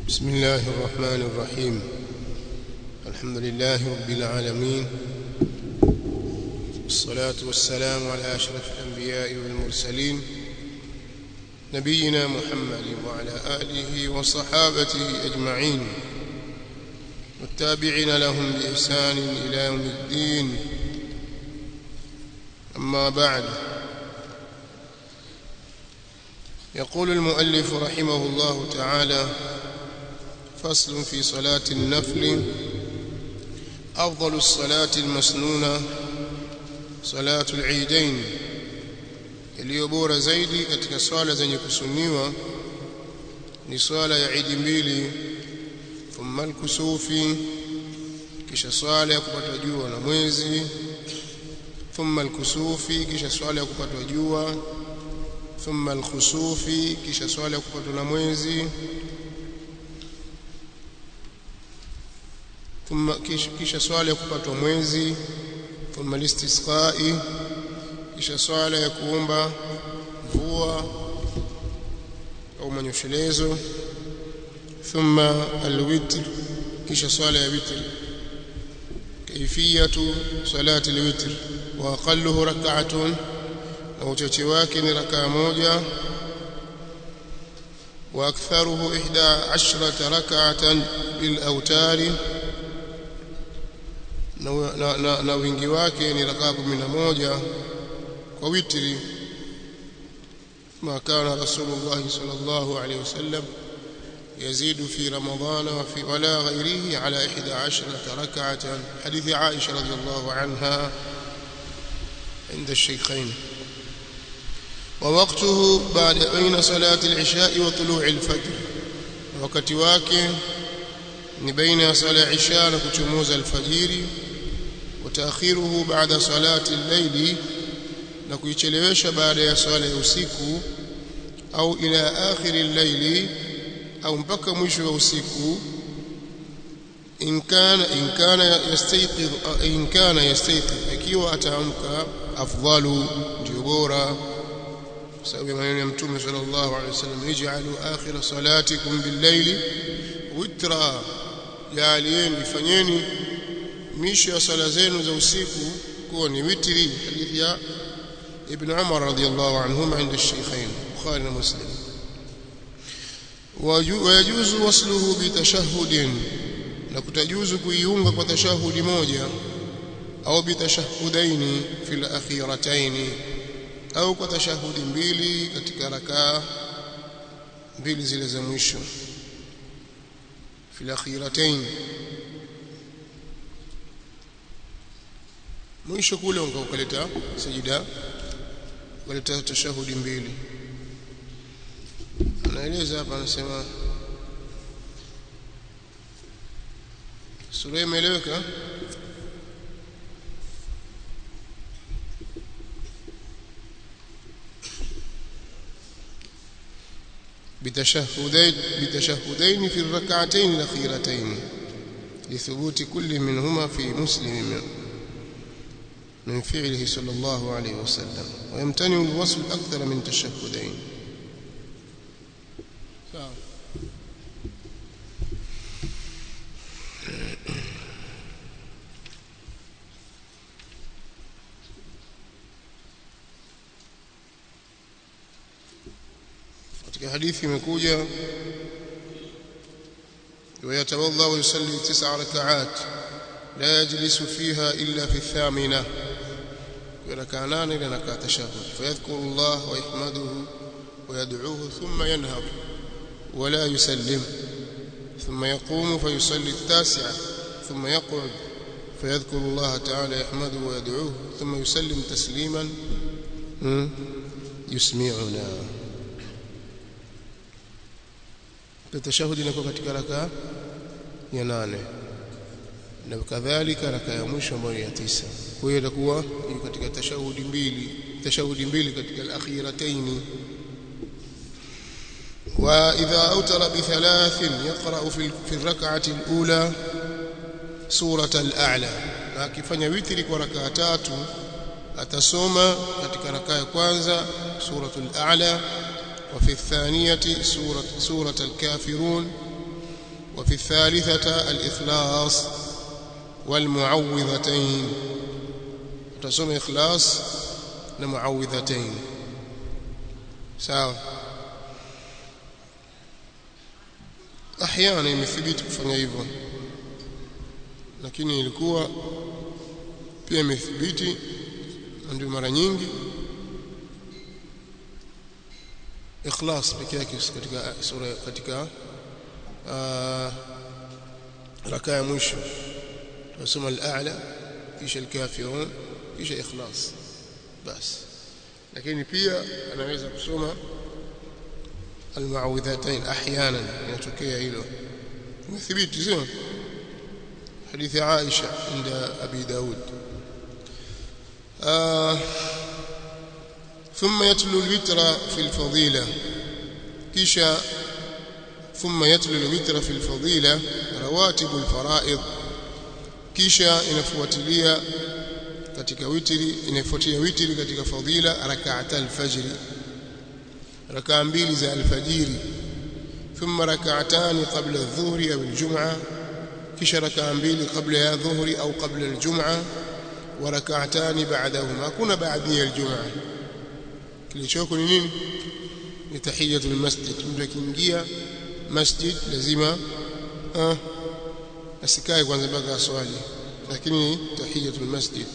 بسم الله الرحمن الرحيم الحمد لله رب العالمين والصلاة والسلام على أشرف الأنبياء والمرسلين نبينا محمد وعلى آله وصحابته أجمعين والتابعين لهم بإحسان إلى يوم الدين أما بعد يقول المؤلف رحمه الله تعالى فصل في صلاة النفل أفضل الصلاة المسنونة صلاة العيدين iliyo bora zaidi katika swala zenye kusuniwa ni swala ya idi mbili thumma al-kusufi kisha swala ya kupata jua na mwezi thumma al-kusufi kisha swala ya kupata jua thumma al-khusufi kisha swala ya kupatwa na mwezi thumma kisha, kisha swala ya kupatwa mwezi thumma al-istisqai kisha swala ya kuomba mvua au manyoshelezo thumma al-witr kisha swala ya witr kaifiyatu salati al-witr wa aqalluhu rak'atun na uchache wake ni rakaa moja wa aktharuhu ihda ashrata rak'atan bil awtari na, na, na, na wingi wake ni rakaa 11 kwa witri ما كان رسول الله صلى الله عليه وسلم يزيد في رمضان وفي ولا غيره على إحدى عشرة ركعة حديث عائشة رضي الله عنها عند الشيخين ووقته بعد بين صلاة العشاء وطلوع الفجر وقت wake ni baina ya sala isha na kuchomoza alfajiri وتأخيره بعد صلاة الليل na kuichelewesha baada ya swala ya usiku au ila akhir al-layli au mpaka mwisho wa usiku in kana in kana yastayqidh in kana yastayqidh ikiwa ataamka afdalu ndio bora sababu ya maneno ya mtume sallallahu alaihi wasallam ij'alu akhir salatikum bil-layli witra jaalieni fanyeni misho ya sala zenu za usiku kuwa ni witri hadithi ya ابن عمر رضي الله عنهما عند الشيخين بخاري ومسلم ويجوز وصله بتشهد نكتجوز كيunga kwa tashahudi moja au bitashahudaini fil akhirataini au kwa tashahudi mbili katika rakaa mbili zile za mwisho fil akhirataini mwisho kule ukaleta sajida waleta tashahudi mbili anaeleza hapa anasema sura imeeleweka بتشهدين بتشهدين في الركعتين الأخيرتين لثبوت كل منهما في مسلم من فعله صلى الله عليه وسلم ويمتنع الوصل أكثر من تشهدين katika hadithi imekuja ويتوضا ويصلي تسع ركعات لا يجلس فيها إلا في الثامنة ركعتان إلى ركعة تشهد فيذكر الله ويحمده ويدعوه ثم ينهض ولا يسلم ثم يقوم فيصلي التاسعة ثم يقعد فيذكر الله تعالى يحمده ويدعوه ثم يسلم تسليما يسمعنا التشهد inakuwa katika raka ya nane na kadhalika raka ya mwisho ambayo ya tisa kwa hiyo itakuwa katika tashahudi mbili tashahudi mbili katika al-akhiratayn wa idha awtara bi thalathin yaqra fi fi ar-rak'ati al-ula surata al-a'la na akifanya witri kwa raka tatu atasoma katika raka ya kwanza suratul a'la وفي الثانية سورة, سورة الكافرون وفي الثالثة الإخلاص والمعوذتين تصوم إخلاص المعوذتين sawa ahyana imethibiti kufanya hivyo lakini ilikuwa pia imethibiti ndio mara nyingi ikhlas pekee yake katika sura katika rakaa ya mwisho tunasoma al-a'la kisha al-kafirun kisha ikhlas basi lakini pia anaweza kusoma المعوذتين احيانا يتokea hilo imethibiti sio hadithi Aisha عند ابي داود آه ثم يتلو الوتر في الفضيله kisha ثم يتلو الوتر في الفضيله رواتب الفرائض kisha inafuatilia katika witri inafuatia witri katika fadhila rak'ata al-fajr rakaa mbili za alfajiri thumma rak'atani qabla adh-dhuhri aw al-jum'a kisha rakaa mbili kabla ya dhuhri au kabla al-jum'a wa rak'atani ba'dahuma kuna baadhi ya al-jum'a kilichoko ni nini ni tahiyatul masjid mtu akiingia masjid lazima ah asikae kwanza mpaka aswali lakini tahiyatul masjid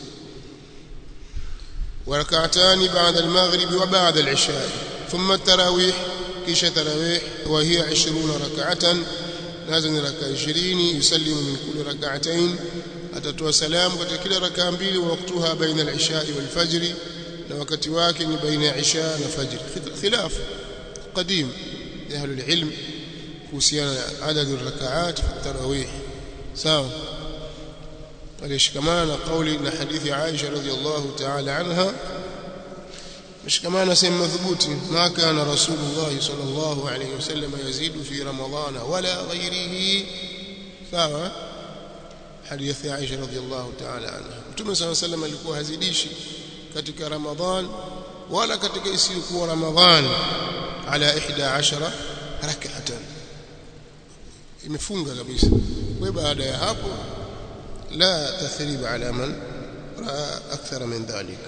وركعتان بعد المغرب وبعد العشاء ثم التراويح كيش تراويح وهي عشرون ركعة لازم ركعة عشرين يسلم من كل ركعتين أتتوى سلام كل ركعة mbili ووقتها بين العشاء والفجر na wakati wake ni baina ya isha na fajr khilaf qadim ya ahli alilm kuhusiana na adad arrakaat fi tarawih sawa alishikamana na kauli na hadithi Aisha radhiallahu ta'ala anha mshikamana sehemu madhubuti ma kana rasulullah sallallahu alayhi wasallam yazidu fi ramadan wala ghayrihi sawa hadithi Aisha radhiallahu ta'ala anha mtume sallallahu alayhi wasallam alikuwa hazidishi katika ramadhan wala katika isiyokuwa ramadhan ala 11 rak'atan imefunga kabisa kwa baada ya hapo لا تثريب على من رأى أكثر من ذلك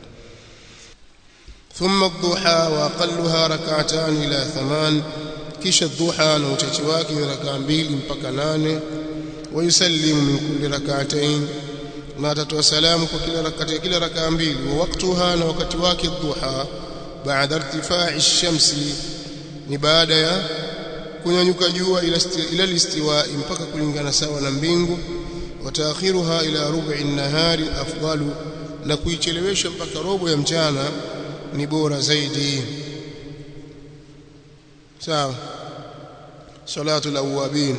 ثم الضحى وأقلها ركعتان إلى ثمان كش الضحى نوتشواك ركعان بيل مبكنان ويسلم من كل ركعتين ما تتوى سلام كل ركعتين كل ركعان بيل ووقتها نوكتواك الضحى بعد ارتفاع الشمس نبعد يا kunyanyuka jua ila listiwa mpaka kulingana sawa na mbingu وتاخيرها الى ربع النهار افضل na kuichelewesha mpaka robo ya mchana ni bora zaidi sawa salatu alawabin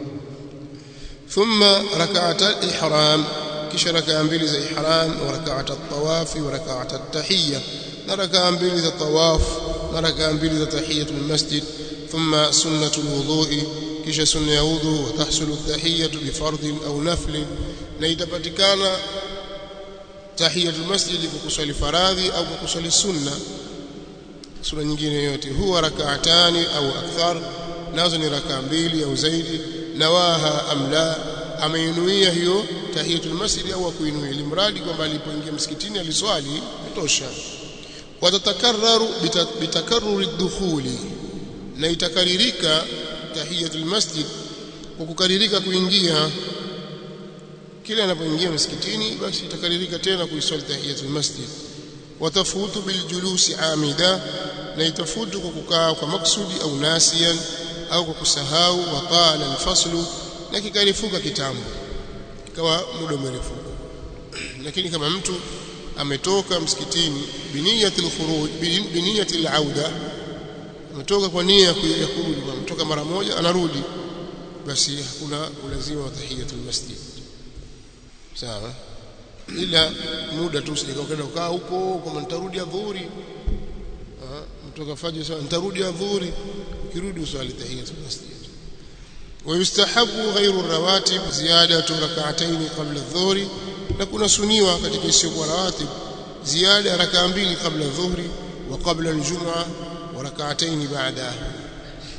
thumma rak'at al-ihram kisha rak'a mbili za ihram wa rak'at at-tawaf wa rak'at at-tahiyya na rak'a mbili za tawaf na rak'a mbili za tahiyatul masjid thumma sunnatul wudu'i kisha sunna ya udhu watahsulu tahiyatu bifardhin au naflin na itapatikana tahiyatul masjid kwa kuswali faradhi au kwa kuswali sunna sunna nyingine yote huwa rak'atani au akthar nazo ni rakaa mbili au zaidi nawaha amla ameinuia hiyo tahiyatul masjid au kuinuia limradi kwamba alipoingia msikitini aliswali itosha watatakarraru bitakarruri dukhuli na itakaririka tahiyatul masjid kwa kukaririka kuingia kila anapoingia msikitini basi itakaririka tena kuiswali tahiyatul masjid watafutu biljulusi amida na itafutu kwa kukaa kwa maksudi au nasiyan au kwa kusahau wa qala alfaslu na kikarifuka kitambo ikawa muda umerefuka lakini kama mtu ametoka msikitini biniyatil khuruj biniyatil auda ametoka kwa nia ya kurudi kwa mtoka mara moja anarudi basi hakuna ulazima wa tahiyatul masjid sawa ila muda tu usije ukaenda ukaa huko kama nitarudi adhuhuri mtoka fajr sawa nitarudi adhuhuri ukirudi uswali tahiyatul masjid ويستحب غير الرواتب زيادة ركعتين قبل الظهر نكون سنيوا katika isiyokuwa rawatib زيادة ركعة mbili قبل الظهر وقبل الجمعة وركعتين بعدها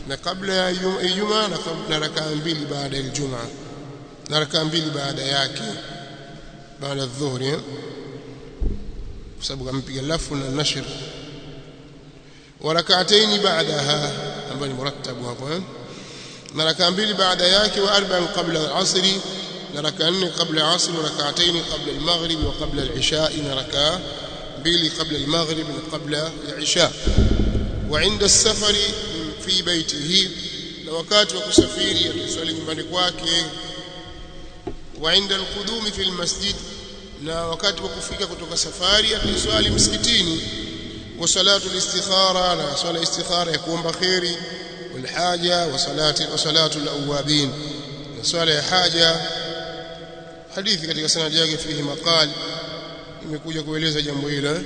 na kabla ya Ijumaa na rakaa mbili baada ya Ijumaa na rakaa mbili baada yake baada ya dhuhuri kwa sababu kampiga lafu na nashr wa rak'atayn ba'daha ambayo ni murattabu hapo eh na rakaa mbili baada yake wa arba'an qabla al-'asr na rakaa nne qabla al-'asr wa rak'atayn qabla al-maghrib wa qabla al-'isha na rakaa mbili qabla al-maghrib na qabla al-'isha wa 'inda as-safari fi baytihi na wakati wa kusafiri ataswali nyumbani kwake wa 'inda al-qudumi fi al-masjid na wakati wa kufika kutoka safari ataswali msikitini wa salatu al-istikhara na swala istikhara ya kuomba khairi wal haja wa salati wa salatu al-awwabin na swala ya haja hadithi katika sanad yake fihi maqal imekuja kueleza jambo hilo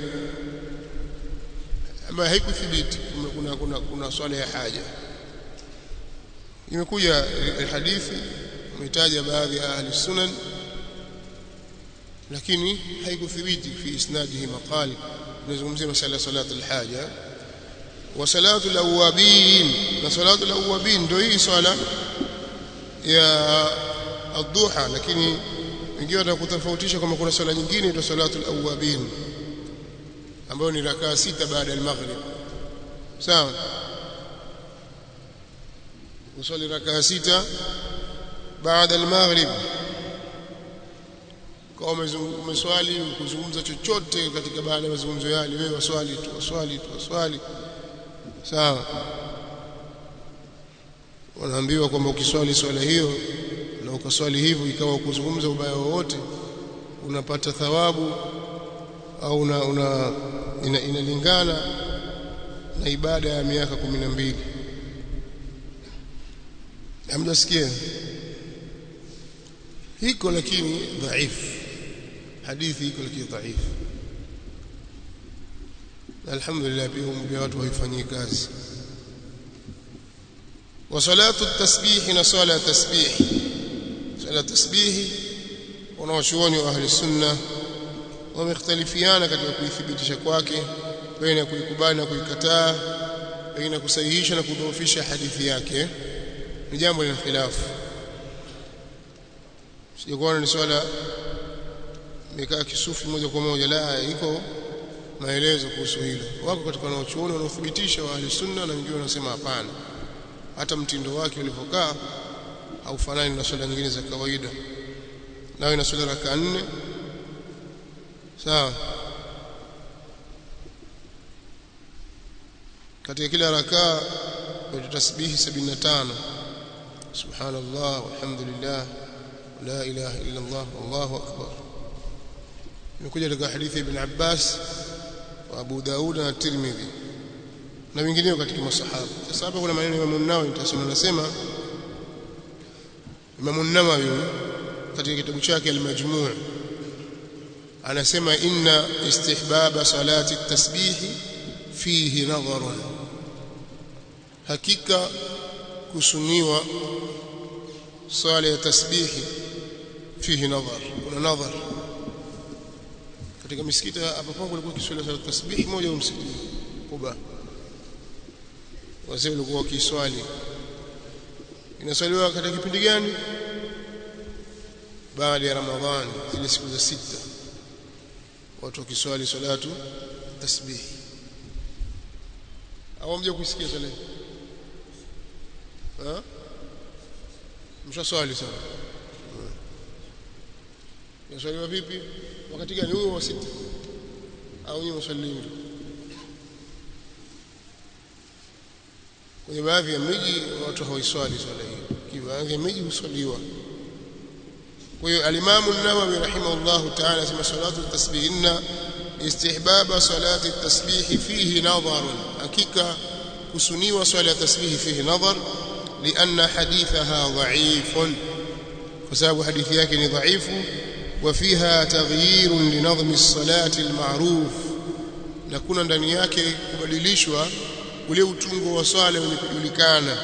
ambayo haikuthibiti kuna kuna kuna swala ya haja imekuja hadithi umetaja baadhi ya ahli sunan lakini haikuthibiti fi isnadihi maqali nazungumzia masala salatu alhaja wa salatu alawabin na salatu alawabin ndio hii swala ya adhuha lakini wengine watakutofautisha kama kuna swala nyingine ndio salatu alawabin ambayo ni rakaa sita baada ya maghrib sawa usali rakaa sita baada ya maghrib kama umeswali kuzungumza chochote katika baada ya mazungumzo yale wewe waswali tu waswali tu waswali sawa wanaambiwa kwamba ukiswali swala hiyo na ukaswali hivyo ikawa kuzungumza ubaya wowote unapata thawabu au una, una ina, inalingana na ibada ya miaka kumi na mbili hamjasikia hiko lakini dhaifu hadithi iko lakini dhaifu alhamdulillah pia watu waifanyie kazi wa salatu tasbih na sala tasbih sala tasbih wanawachuoni wa ahli sunna wamekhtalifiana katika kuithibitisha kwake baina ya kuikubali na kuikataa baina ya kusahihisha na kudhoofisha hadithi yake ni jambo lina khilafu sijakuwa ni swala imekaa kisufi moja kwa moja la iko maelezo kuhusu hilo wako katika wanaochuoni wanaothibitisha wa ahli sunna na wengine wanasema hapana hata mtindo wake ulivyokaa haufanani na swala nyingine za kawaida nayo ina swala raka nne sawa katika kila rakaa kuna tasbihi 75 subhanallah walhamdulillah la ilaha illa allah wallahu akbar imekuja katika hadithi ibn Abbas wa Abu Daud na Tirmidhi na wengineo katika masahaba sasa hapa kuna maneno ya Imam an-Nawawi nitasema nasema Imam an-Nawawi katika kitabu chake al-Majmu' anasema inna istihbaba salati at-tasbih fihi nadharun hakika kusuniwa sala ya tasbihi fihi nadhar kuna nadhar katika misikiti hapa pangu kulikuwa kiswali cha tasbih moja au msikiti Kuba wazee walikuwa wakiswali inaswaliwa katika kipindi gani baada ya Ramadhani zile siku za sita watu wakiswali salatu tasbih au mje kusikia swala ha mshaswali sana Yaswaliwa vipi? Wakati gani huo wa sita? Au ni mswalini? Kwenye baadhi ya miji watu hawaiswali swala hiyo. Kwa baadhi ya miji huswaliwa. Kwa hiyo al-Imam an-Nawawi rahimahullah ta'ala asema salatu at-tasbih inna istihbaba salati at-tasbih fihi nadhar. Hakika kusuniwa swala ya tasbih fihi nadhar لأن حديثها ضعيف فسبب حديث yake ni dhaifu وفيها تغيير لنظم الصلاة المعروف na kuna ndani yake kubadilishwa ule utungo wa swala wenye kujulikana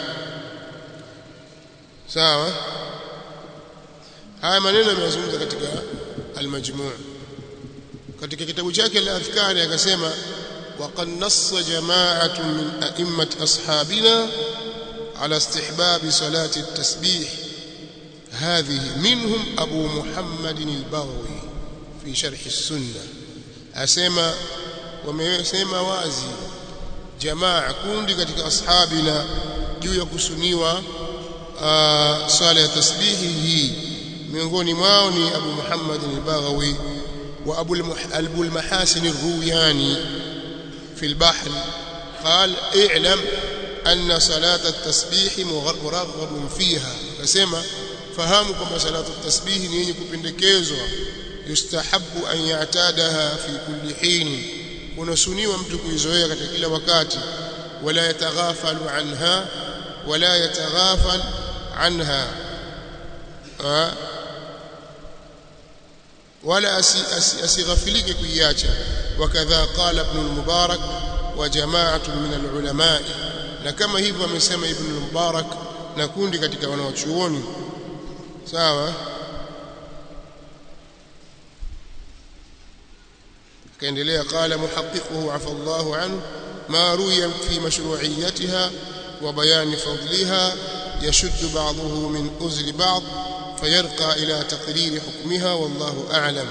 sawa haya maneno yamezungumza katika al-majmu' katika kitabu chake al-adhkari akasema وقد نص جماعة من أئمة أصحابنا على استحباب صلاة التسبيح هذه منهم أبو محمد البغوي في شرح السنة أسمى ومسمى وازي جماعة كوندي katika ashabina juu ya kusuniwa swala ya tasbihi hii miongoni mwao ni Abu Muhammad al-Baghawi wa Abu al-Mahasin ar-Ruyani في البحر قال اعلم أن صلاة التسبيح مرغب فيها فسمى fahamu kwamba salatu tasbihi ni yenye kupendekezwa yustahabu an ya'tadaha fi kulli hin unasuniwa mtu kuizoea katika kila wakati wala yataghafalu anha wala yataghafal anha wala asighafilike kuiacha wakadha qala ibn al-mubarak wa jama'atun min al-ulama na kama hivyo amesema ibn al-mubarak na kundi katika wanawachuoni sawa kaendelea qala muhaqqiquhu afa Allahu anhu ma ruya fi mashru'iyyatiha wa bayan fadliha yashuddu ba'dahu min uzri ba'd فيرقى إلى تقرير حكمها والله أعلم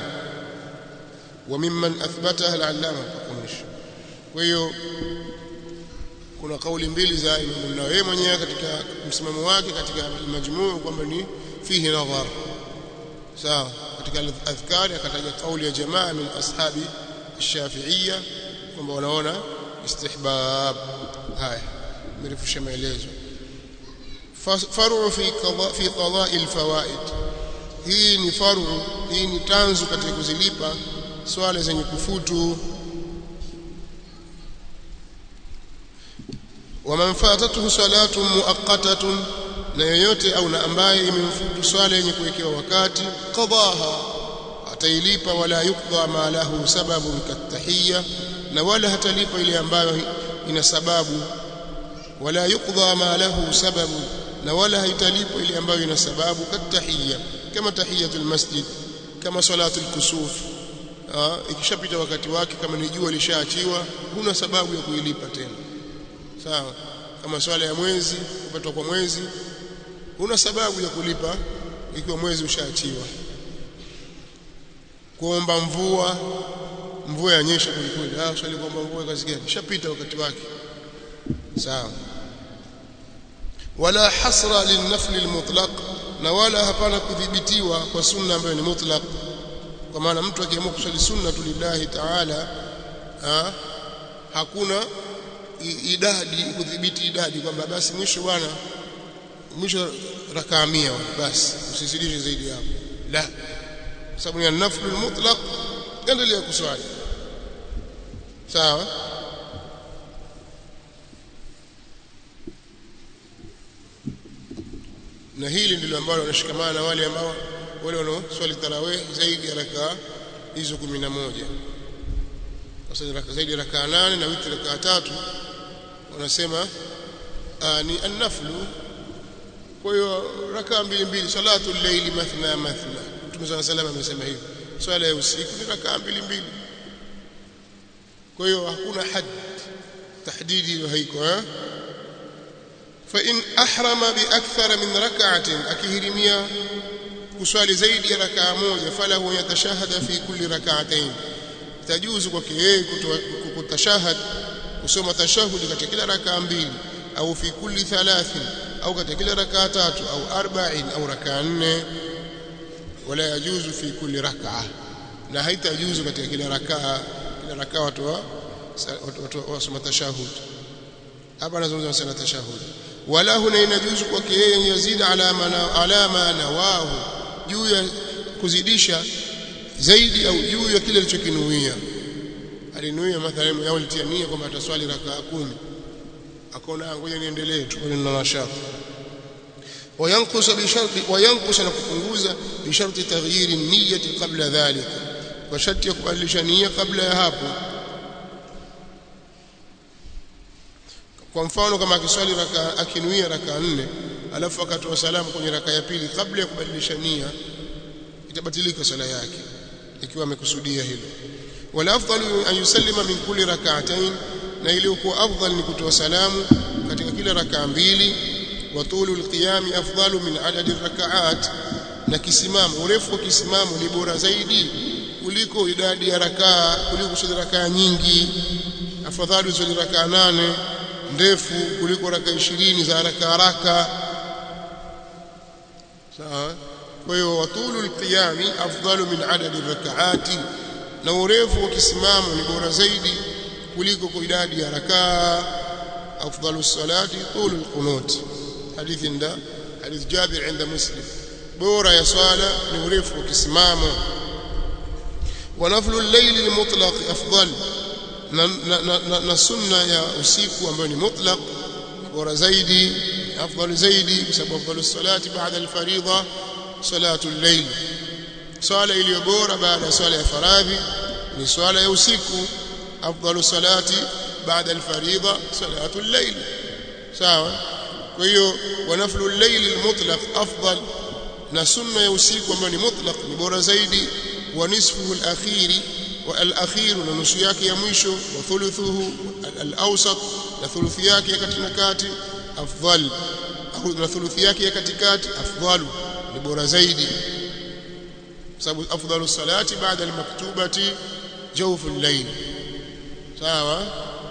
وممن أثبتها العلامة بقمش وهي kuna kauli mbili za Imam Nawawi mwenyewe katika msimamo wake katika majmuu kwamba ni fihi nadhar sawa katika adhkari akataja kauli ya jamaa min ashabi الشافعيه kwamba wanaona istihbab haya mirefusha maelezo faru fi qada fi qada'i alfawaid hii ni faru hii ni tanzu katika kuzilipa swala zenye kufutu waman fatatuhu salatun muaqqatatun na yoyote au na ambaye imemfutu swala yenye kuwekewa wakati qadaha atailipa wala yukdha ma lahu sababun katahiyya na wala hatalipa ile ambayo ina sababu wala yukdha ma lahu sababu na wala haitalipa ile ambayo ina sababu katahiyya kama tahiyatul masjid kama salatul kusuf ikishapita wakati wake kama ni jua lishaachiwa huna sababu ya kuilipa tena sawa kama swala ya mwezi kupatwa kwa mwezi huna sababu ya kulipa ikiwa mwezi ushaachiwa kuomba mvua mvua yanyesha kulikweli ah swali kuomba mvua kazi gani ishapita wakati wake sawa wala hasra linafli almutlaq na wala hapana kudhibitiwa kwa sunna ambayo ni mutlaq kwa maana mtu akiamua kuswali sunna lillahi ta'ala ha, hakuna idadi kudhibiti idadi kwamba basi mwisho bwana mwisho rakaa 100 basi usizidishe zaidi hapo la sababu ni naflu mutlaq endelea kuswali sawa na hili ndilo ambalo wanashikamana na wale ambao wale wanaoswali tarawih zaidi ya rakaa hizo 11 kwa zaidi ya rakaa 8 na witri rakaa tatu wanasema ni an-naflu kwa hiyo rakaa mbili mbili salatu al-layli mathna mathna Mtume صلى الله عليه amesema hivyo swala ya usiku ni rakaa mbili mbili kwa hiyo hakuna had tahdidi hiyo haiko eh fa in ahrama bi akthara min rak'atin akihirimia kuswali zaidi ya rakaa moja falahu yatashahada fi kulli rak'atayn tajuzu kwake yeye kutashahad kusoma tashahudi katika kila rakaa mbili au fi kulli thalathin au katika kila rakaa tatu au arba'in au rakaa nne wala yajuzu fi kulli rak'a na haitajuzu katika kila rakaa kila rakaa watu wa watu wasoma tashahud hapa anazungumza sana tashahud wala huna inajuzu kwake yeye yazida alama na alama nawahu juu ya kuzidisha zaidi au juu ya kile alichokinuia alinuia mathalan yao alitia nia kwamba ataswali rakaa kumi akaona ngoja niendelee tu kwa nina nashati وينقص بشرط وينقص نكpunguza بشرط تغيير النية قبل ذلك وشرط kubadilisha nia kabla ya hapo kwa mfano kama akiswali raka akinuia raka nne alafu akatoa salamu kwenye raka ya pili kabla ya kubadilisha nia itabatilika sala yake ikiwa amekusudia hilo wala afdalu an yusallima min kulli rak'atayn na iliyokuwa afdal ni kutoa salamu katika kila rakaa mbili wa tulu alqiyam afdalu min adadi rakaat na kisimamo urefu wa kisimamo ni bora zaidi kuliko idadi ya rakaa kuliko kusali rakaa nyingi afadhali usali rakaa nane ndefu kuliko rakaa ishirini za haraka haraka sawa kwa hiyo watulu alqiyami afdalu min adadi rakaati na urefu wa kisimamo ni bora zaidi kuliko kwa idadi ya rakaa afdalu salati tulu alqunut hadithi nda hadith Jabir inda Muslim bora ya swala ni urefu wa kisimamo wa naflu al-layl al-mutlaq afdal na, na, na, na, na sunna ya usiku ambayo ni mutlaq bora zaidi afdal zaidi kwa sababu afdalu salati baada al-fariidha salatu al-layl swala iliyo bora baada ya swala ya faradhi ni swala ya usiku afdalu salati baada al-fariidha salatu al-layl sawa kwa hiyo wa naflu al-layl al-mutlaq afdal na sunna ya usiku ambayo ni mutlaq ni bora zaidi wa nisfuhu al-akhiri wa al-akhir na nusu yake ya mwisho wa thuluthuhu al-awsat na thuluthi yake ya katikati afdal au na thuluthi yake ya katikati afdalu ni bora zaidi sababu afdalu salati baada al-maktubati jawfu al-layl sawa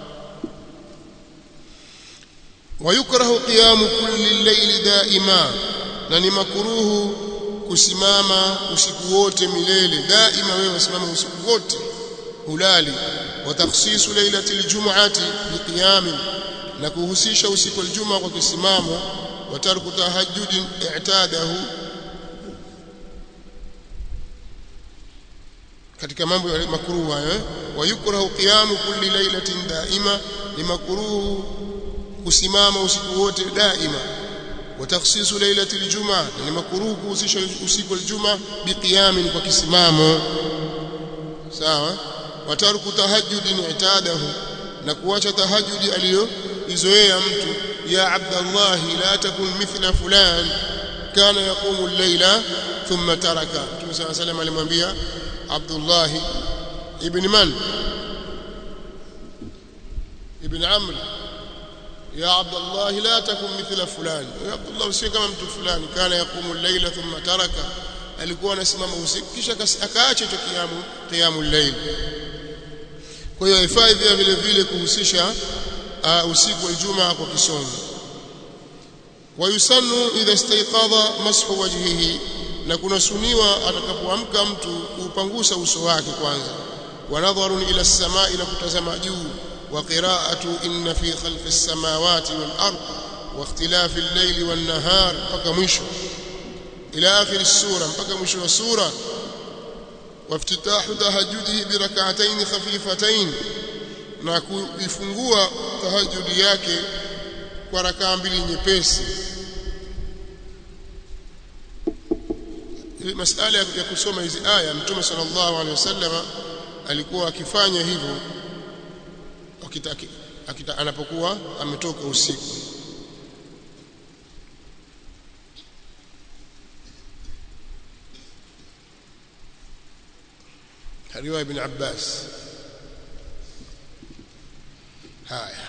ويكره قيام كل الليل دائما na ni makuruhu kusimama usiku wote milele daima wewe usimame usiku wote hulali wa takhsisu lailati aljum'ati biqiyam na kuhusisha usiku aljuma kwa kisimamo wa tarku tahajjud i'tadahu katika mambo ya makruhu hayo wa yukrahu qiyamu kulli lailatin daima ni makruhu kusimama usiku wote daima وتخصيص ليلة الجمعة يعني مكروه kuhusisha usiku aljuma biqiyam kwa kisimamo sawa watarku tahajjud i'tadahu na kuacha tahajjudi aliyoizoea mtu ya abdallah la takun mithla fulan kana yaqumu al-layla thumma taraka Mtume صلى الله عليه وسلم alimwambia Abdullah ibn man ibn Amr يا عبد الله لا تكن مثل فلان يا عبد الله usiwe kama mtu fulani kana yaqumu al-layla thumma taraka alikuwa anasimama usiku kisha akaacha hicho kiamu qiyamul layl kwa hiyo haifai pia vile vile kuhusisha uh, usiku wa Ijumaa kwa kisomo wayusannu idha istayqadha mashu wajhihi na kunasuniwa atakapoamka mtu kuupangusa uso wake kwanza wa nadharun ila as-samai na kutazama juu وقراءة إن في خلق السماوات والأرض واختلاف الليل والنهار بقى مشو إلى آخر السورة بقى مشو السورة وافتتاح تهجده بركعتين خفيفتين na kuifungua tahajudi yake kwa rakaa mbili nyepesi masala ya kusoma hizi aya mtume sallallahu alaihi wasallam alikuwa akifanya hivyo akitaki akita, anapokuwa ametoka usiku riwaya ibn Abbas haya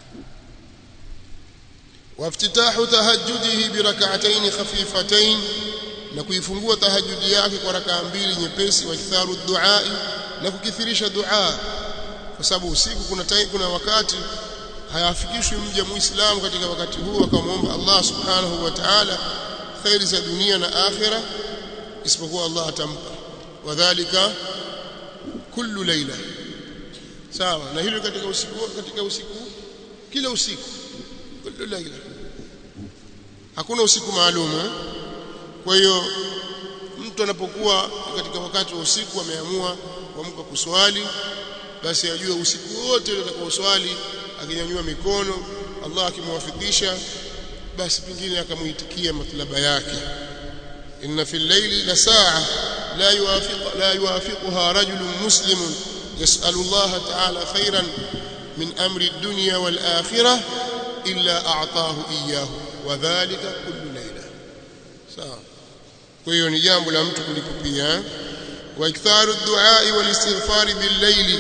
وافتتاح تهجده بركعتين خفيفتين na kuifungua tahajudi yake kwa rakaa mbili nyepesi wa kitharu duai na kukithirisha dua kwa sababu usiku kuna time, kuna wakati hayafikishwi mja muislamu katika wakati huu akamwomba Allah subhanahu wa ta'ala khairi za dunia na akhira isipokuwa Allah atampa wadhālika kullu layla sawa na hilo katika usiku katika usiku kila usiku kullu layla hakuna usiku maalum kwa hiyo mtu anapokuwa katika wakati wa usiku ameamua kuamka kuswali basi ajue usiku wote atakao swali akinyanyua mikono Allah akimwafikisha basi pingine akamuitikia matlaba yake inna fil layli la sa'a la yuwafiq la yuwafiquha rajulun muslimun yas'alu Allah ta'ala khairan min amri ad-dunya wal akhirah illa a'tahu iyyahu wa dhalika kullu layla sawa kwa hiyo ni jambo la mtu kulikupia واكثار الدعاء والاستغفار بالليل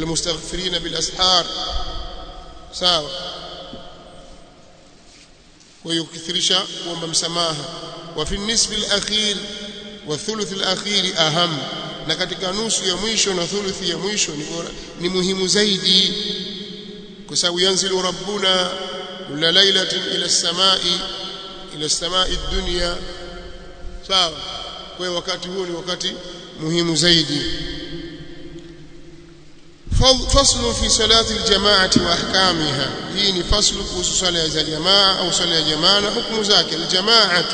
والمستغفرين بالاسحار sawa kwa hiyo kukithirisha kuomba msamaha wa fi nisfi al-akhir wa thuluth al-akhir aham na katika nusu ya mwisho na thuluthi ya mwisho ni bora ni muhimu zaidi kwa sababu yanzilu rabbuna kulla lailatin ila as-samai ila as-samai ad-dunya sawa kwa hiyo wakati huo ni wakati muhimu zaidi فصل في صلاة الجماعة وأحكامها هي فصل في صلاة الجماعة أو صلاة الجماعة حكم ذاك الجماعة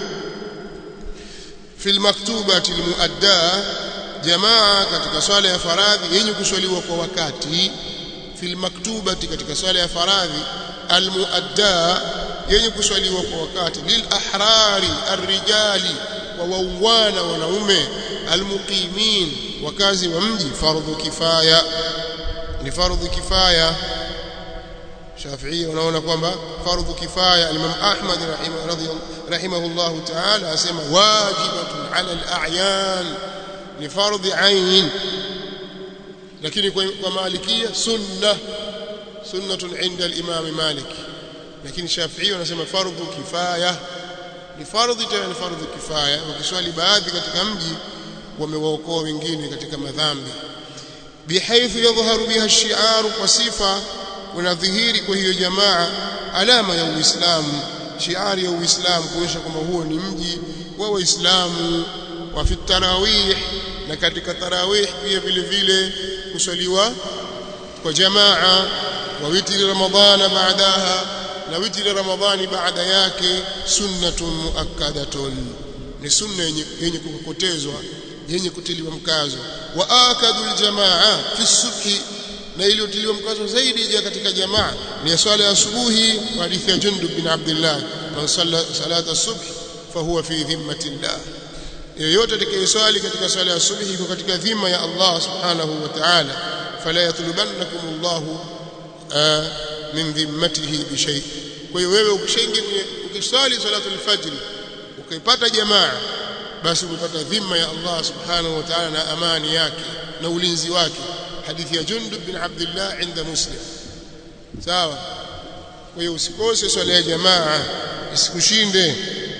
في المكتوبة المؤداة جماعة katika swala ya faradhi yenye kuswaliwa kwa wakati fil maktubati katika swala ya faradhi almuadda yenye kuswaliwa kwa wakati lil ahrari arrijali wa waungwana wanaume almuqimin wakazi wa mji fardhu kifaya ni fardhu kifaya Shafi'i wanaona kwamba fardhu kifaya Imam Ahmad rahimahullah ta'ala asema wajibatun ala al-a'yan ni fardhi ain lakini kwa malikia sunna sunnatun inda al-imam Malik lakini Shafi'i wanasema fardhu kifaya ni fardhi tena ni fardhu kifaya ukiswali baadhi katika mji wamewaokoa wengine katika madhambi bihaithu yadhharu biha ash-shi'ar kwa sifa unadhihiri kwa hiyo jamaa alama ya Uislamu shiari ya Uislamu kuonyesha kwamba huo ni mji wa Waislamu wa fi tarawih na katika tarawih pia vile vile kuswaliwa kwa jamaa wa witri ramadhana baadaha na witri ramadhani baada yake sunnatun muakkadatun ni sunna yenye kukokotezwa yenye kutiliwa mkazo wa akadu aljamaa fi subhi na iliyotiliwa mkazo zaidi ya katika jamaa ni swala ya asubuhi kwa hadithi ya Jundub bin Abdullah man salla salata subh fahuwa fi dhimmatillah yeyote atakayeswali katika swala ya asubuhi iko katika dhima ya Allah subhanahu wa ta'ala fala yatlubannakum Allah min dhimmatihi bi shay kwa hiyo wewe ukishaingia ukiswali salatul fajr ukaipata jamaa basi umepata dhima ya Allah subhanahu wa ta'ala na amani yake na ulinzi wake hadithi ya Jundub bin Abdullah inda Muslim sawa kwa hiyo usikose swala ya jamaa isikushinde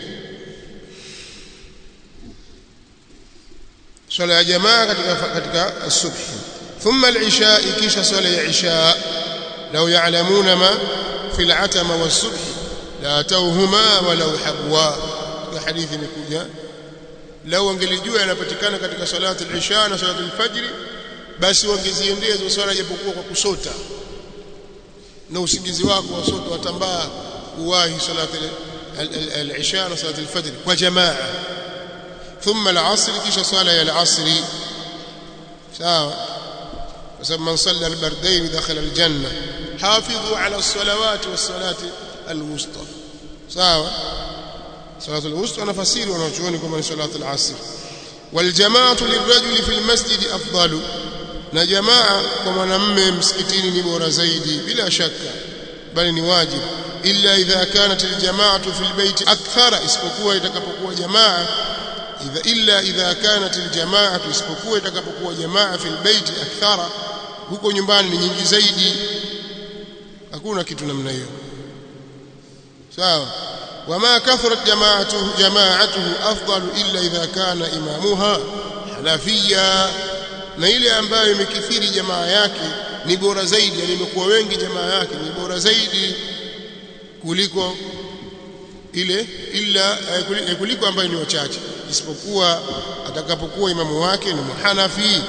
swala ya jamaa katika katika asubuhi thumma al-isha kisha swala ya isha law ya'lamuna ma fi al-atama was-subh la atawhuma walau habwa kwa hadithi imekuja lau wangelijua yanapatikana katika salatu al-isha na salatu al-fajr basi wangeziendea hizo swala japokuwa kwa kusota na usingizi wako wasota watambaa uwahi salatu al-isha na salatu al-fajr kwa jamaa thumma al-asr kisha swala ya al-asr sawa kwa sababu man salla al-bardayn dakhala al-janna hafidhu ala as-salawati was-salati al-wusta sawa salatu al-wusta nafasiri wanachuoni kwamba ni salatu al-asr والجماعه للرجل في المسجد افضل na jamaa kwa mwanamume msikitini ni bora zaidi bila shaka bali ni wajibu illa idha kanat aljamaatu fil bayt akthara isipokuwa itakapokuwa jamaa idha illa idha kanat aljamaatu isipokuwa itakapokuwa jamaa fil bayt akthara huko nyumbani ni nyingi zaidi hakuna kitu namna hiyo sawa wama kathrat jamaatuhu jamaatuhu afdalu illa idha kana imamuha hanafiyya na ile ambayo imekithiri jamaa yake ni bora zaidi yani imekuwa wengi jamaa yake ni bora zaidi kuliko ile illa kuliko ambayo ni wachache isipokuwa atakapokuwa imamu wake ni muhanafi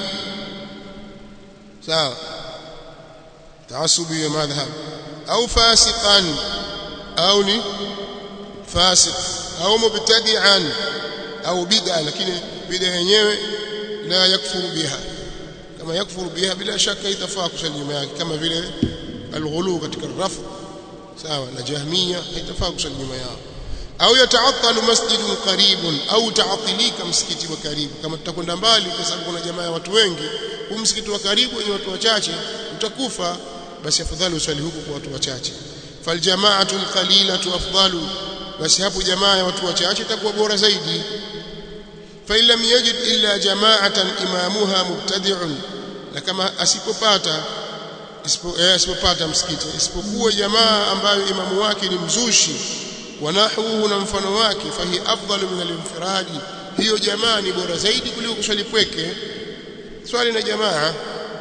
sawa taasubi ya madhhab au fasiqan au ni fasiq au mubtadi'an au bid'a lakini bid'a yenyewe la yakfuru biha kama yakfuru biha bila shaka itafaa kusali nyuma yake kama vile alghulu katika rafu sawa na jahmia itafaa kusali nyuma yao au yataatalu masjidun qaribun au taatilika msikiti wa karibu kama tutakwenda mbali kwa sababu kuna jamaa ya watu wengi huu msikiti wa karibu wenye watu wachache utakufa basi afadhali usali huko kwa watu wachache faljamaatu alqalilatu afdalu basi hapo jamaa ya watu wachache itakuwa bora zaidi fa lam yajid illa jama'atan imamuha mubtadi'un na kama asipopata asipopata msikiti isipokuwa jamaa ambayo imamu wake ni mzushi wanahuhu na mfano wake fahi afdalu min al-infiradi hiyo jamaa ni bora zaidi kuliko kuswali pweke swali na jamaa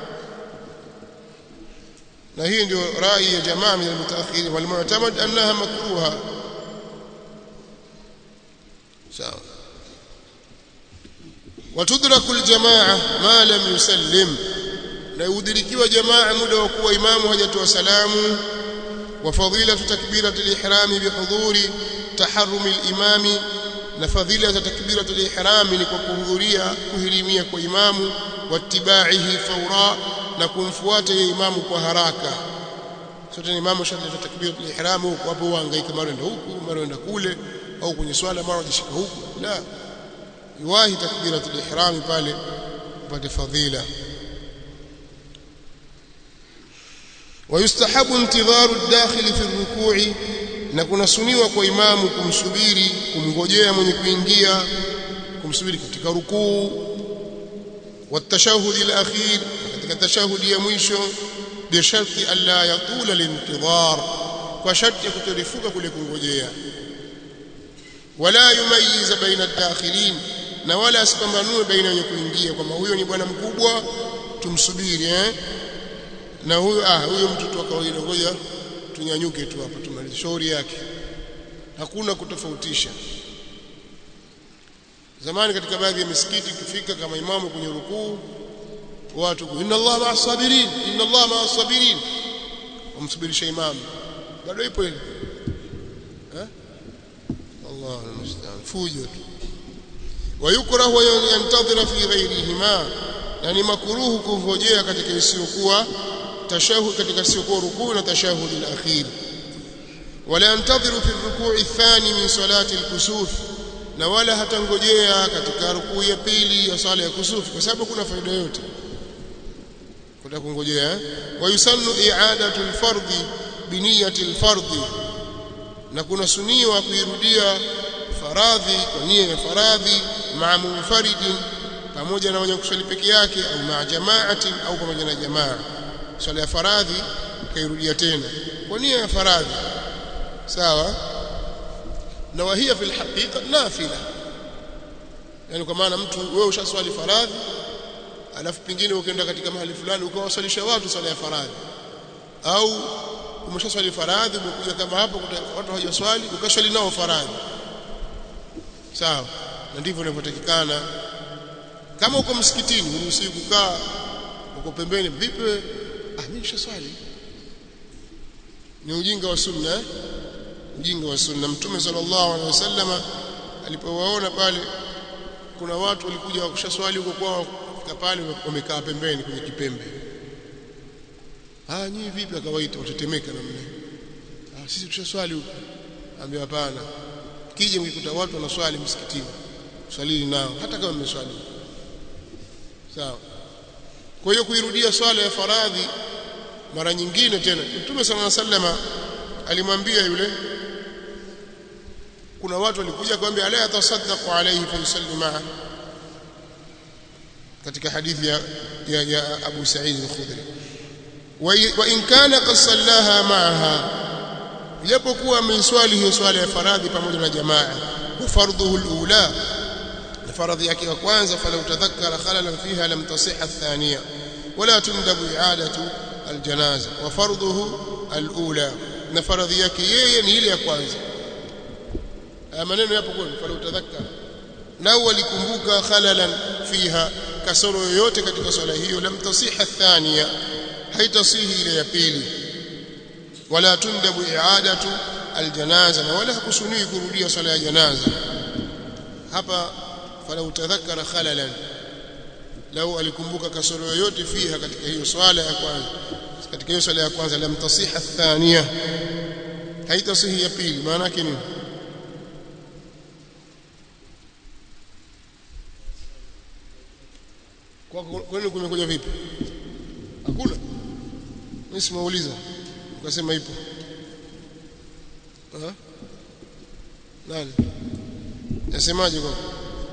na hii ndio rai ya jamaa min al-mutaakhirin wal mu'tamad annaha makruha sawa وتدرك الجماعه ما لم يسلم na udhirikiwa jamaa muda wa kuwa imamu hajatoa salamu wa fadilatu takbiratul ihrami bihudhuri taharrumi al-imami na fadhila za takbiratul ihrami ni kwa kuhudhuria kuhirimia kwa imamu wattibaihi fawra na kumfuata yeye imamu kwa haraka sote imamu shadda takbiratul ihram huko hapo hangaika mara ndio huku mara ndio kule au kwenye swala mara jishika huku la yuwahi takbiratul ihram pale upate fadhila ويستحب انتظار الداخل في الركوع na kunasuniwa kwa imamu kumsubiri kumngojea mwenye kuingia kumsubiri katika rukuu والتشهد الاخير katika tashahudi ya mwisho bisharti alla yatula lintidhar kwa sharti ya kutorifuka kule kungojea wala yumayiza baina dakhilin na wala asipambanue baina wenye kuingia kwamba huyo ni bwana mkubwa tumsubiri eh na huyo ah huyo mtu tu kawaida ngoja tunyanyuke tu hapa tumalize shauri yake hakuna kutofautisha zamani katika baadhi ya misikiti kufika kama imamu kwenye rukuu watu inna Allah ma'a sabirin inna Allah ma'a sabirin wamsubirisha imamu bado ipo ile eh Allah almustaan fujo tu wayukrahu yantadhira fi ghayrihima yani makruhu kungojea katika isiyokuwa tashahud katika isiyokuwa rukuu na tashahud al-akhir wala yantadhiru fi ar-ruku' ath-thani min salati al-kusuf na wala hatangojea katika rukuu ya pili ya sala ya kusufi kwa sababu kuna faida yote kuta kungojea wayusannu i'adatu al-fardhi bi niyyati al-fardhi na kuna suniwa kuirudia faradhi kwa nia ya faradhi ma'a munfaridin pamoja na wenye kusali peke yake au ma'a jama'atin au pamoja na jamaa swala ya faradhi kairudia tena kwa nia ya faradhi sawa na wahia fil haqiqa nafila yani kwa maana mtu wewe ushaswali faradhi alafu pingine ukaenda katika mahali fulani ukawasalisha watu swala ya faradhi au umeshaswali faradhi umekuja kama hapo watu hawajaswali ukaswali nao faradhi sawa na ndivyo inavyotakikana kama uko msikitini uruhusi kukaa uko pembeni vipi ah mimi nishaswali ni ujinga wa sunna eh? ujinga wa sunna mtume sallallahu alaihi wasallama alipowaona pale kuna watu walikuja wakushaswali huko kwao fika pale wamekaa pembeni kwenye kipembe ah nyinyi vipi akawaita watetemeka namna ah sisi tushaswali huko ambia hapana kije mkikuta watu wanaswali msikitini swalini nao hata kama mmeswali sawa kwa hiyo kuirudia swala ya faradhi mara nyingine tena Mtume صلى الله عليه وسلم alimwambia yule kuna watu walikuja kumwambia ala atasaddaqu alayhi fa yusalli ma'a katika hadithi ya, ya, ya Abu Sa'id al-Khudri wa in kana qad sallaha ma'aha japokuwa ameswali hiyo swala ya faradhi pamoja na jamaa wa fardhuhu al-ula na faradhi yake ya kwanza fala utadhakkara khalalan fiha lam tasihha ath-thaniya wala tundabu i'adatu al-janaza wa fardhuhu al-ula na faradhi yake yeye ni ile ya kwanza maneno yapo kwa fala utadhakkara lau walikumbuka khalalan fiha kasoro yoyote katika swala hiyo lam tasihha ath-thaniya haitasihi ile ya pili wala tundabu i'adatu aljanaza na wala hakusuniwi kurudia swala ya janaza hapa fala utadhakkara khalalan lau alikumbuka kasoro yoyote fiha katika hiyo swala ya kwanza katika hiyo swala ya kwanza lam tasiha athaniya haitasihi ya pili maana yake nini kwa kwani kumekuja vipi hakuna mimi simauliza ukasema ipo ha? nani nasemaje kwa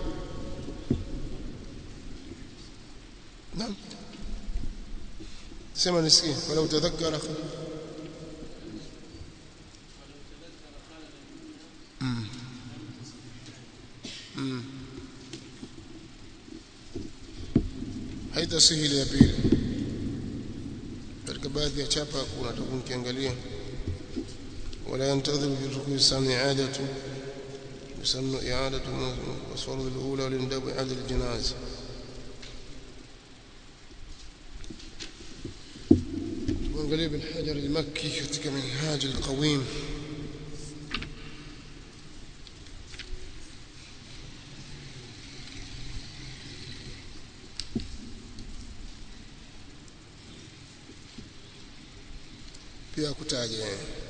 naam sema nisikie wala utadhakkara mm. haitasihi ile ya pili katika baadhi ya chapa kuna takuwa nikiangalia ولا ينتظر في الركوع الثاني إعادة يسن إعادة الفرض الأولى ولندب إعادة الجنازة وانقلب الحجر المكي كتك منهاج القويم pia kutaja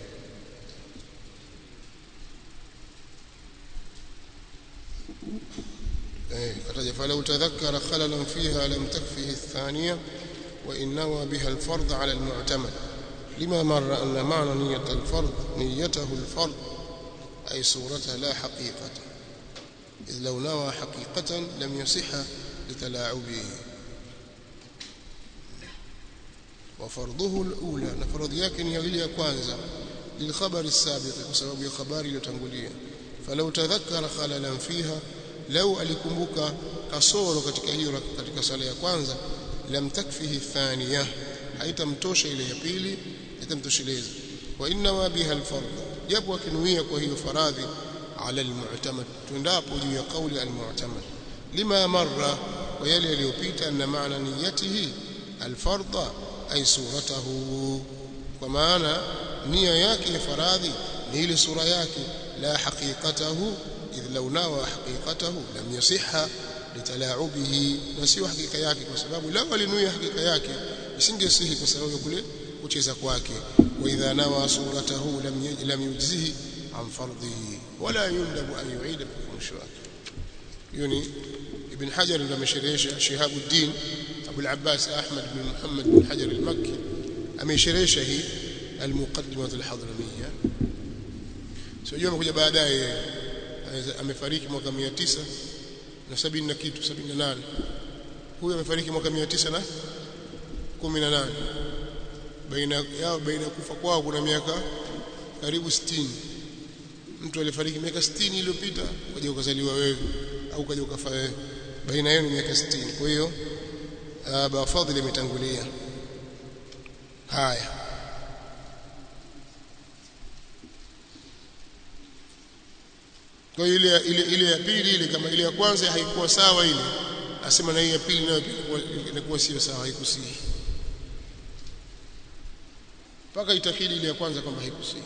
kataja falau tadhakkara khalalan fiha lam takfihi athaniya wa in nawa biha alfard ala almu'tamad lima marra anna ma'na niyyat alfard niyyatahu alfard ay surataha la haqiqatan إذ لو نوى حقيقة لم يصح لتلاعبه وفرضه الأولى نفرض يكن يغلي كwanza للخبر السابق بسبب الخبر iliyotangulia فلو تذكر خللا فيها لو alikumbuka kasoro katika hiyo katika sala ya kwanza lam takfihi thaniya haitamtosha ile ya pili haitamtosheleza wa inna biha alfard japo akinuia kwa hiyo faradhi ala almu'tamad tundapo juu ya kauli almu'tamad lima marra wa yale yaliyopita na maana niyatihi alfardha ay suratahu kwa maana nia yake ya faradhi ni ile sura yake la haqiqatahu idh law nawa haqiqatahu lam yasihha litalaubihi na sio hakika yake kwa sababu lao alinuia hakika yake isingesihi kwa sababu ya kule kucheza kwake wa idha nawa suratahu lam lam yujzihi an fardhihi wala yundabu an yuida bikumshi wake hiyo ni ibn hajar ndo amesherehesha shihabuddin abu al-abbas ahmad bin muhammad bin hajar al-makki amesherehesha hii al-muqaddimah al-hadramiyya sio amekuja baadaye amefariki mwaka 900 na 70 na kitu 78 huyu amefariki mwaka 900 na 18 baina yao baina kufa kwao kuna miaka karibu 60 mtu alifariki miaka 60 iliyopita ukaja ukazaliwa wewe au ukaja ukafa wewe baina yao ni miaka 60 kwa hiyo aba fadhili imetangulia haya kwa ile ile ile ya pili ile kama ile ya kwanza haikuwa sawa ile asema na hii ya pili nayo inakuwa sio sawa haikusihi mpaka itakidi ile ya kwanza kwamba haikusihi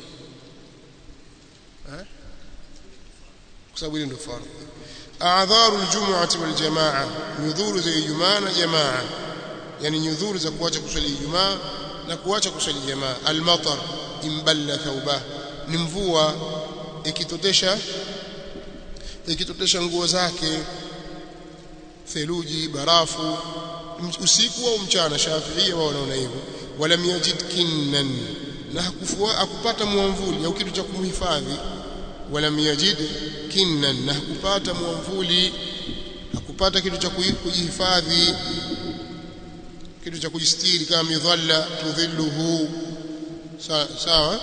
eh kwa sababu ile ndio fardhu a'dharu aljum'ati waljamaa nyudhuru za ijumaa na jamaa yani nyudhuru za kuacha kuswali ijumaa na kuacha kuswali jamaa almatar imballa thawba ni mvua ikitotesha ikitotesha nguo zake theluji barafu usiku au mchana shafiia wao wanaona hivyo wala yajid kinnan na hakufua akupata mwamvuli au kitu cha kumhifadhi wala yajid kinnan na hakupata mwamvuli hakupata kitu cha kujihifadhi kitu cha kujistiri kama midhalla tudhilluhu sawa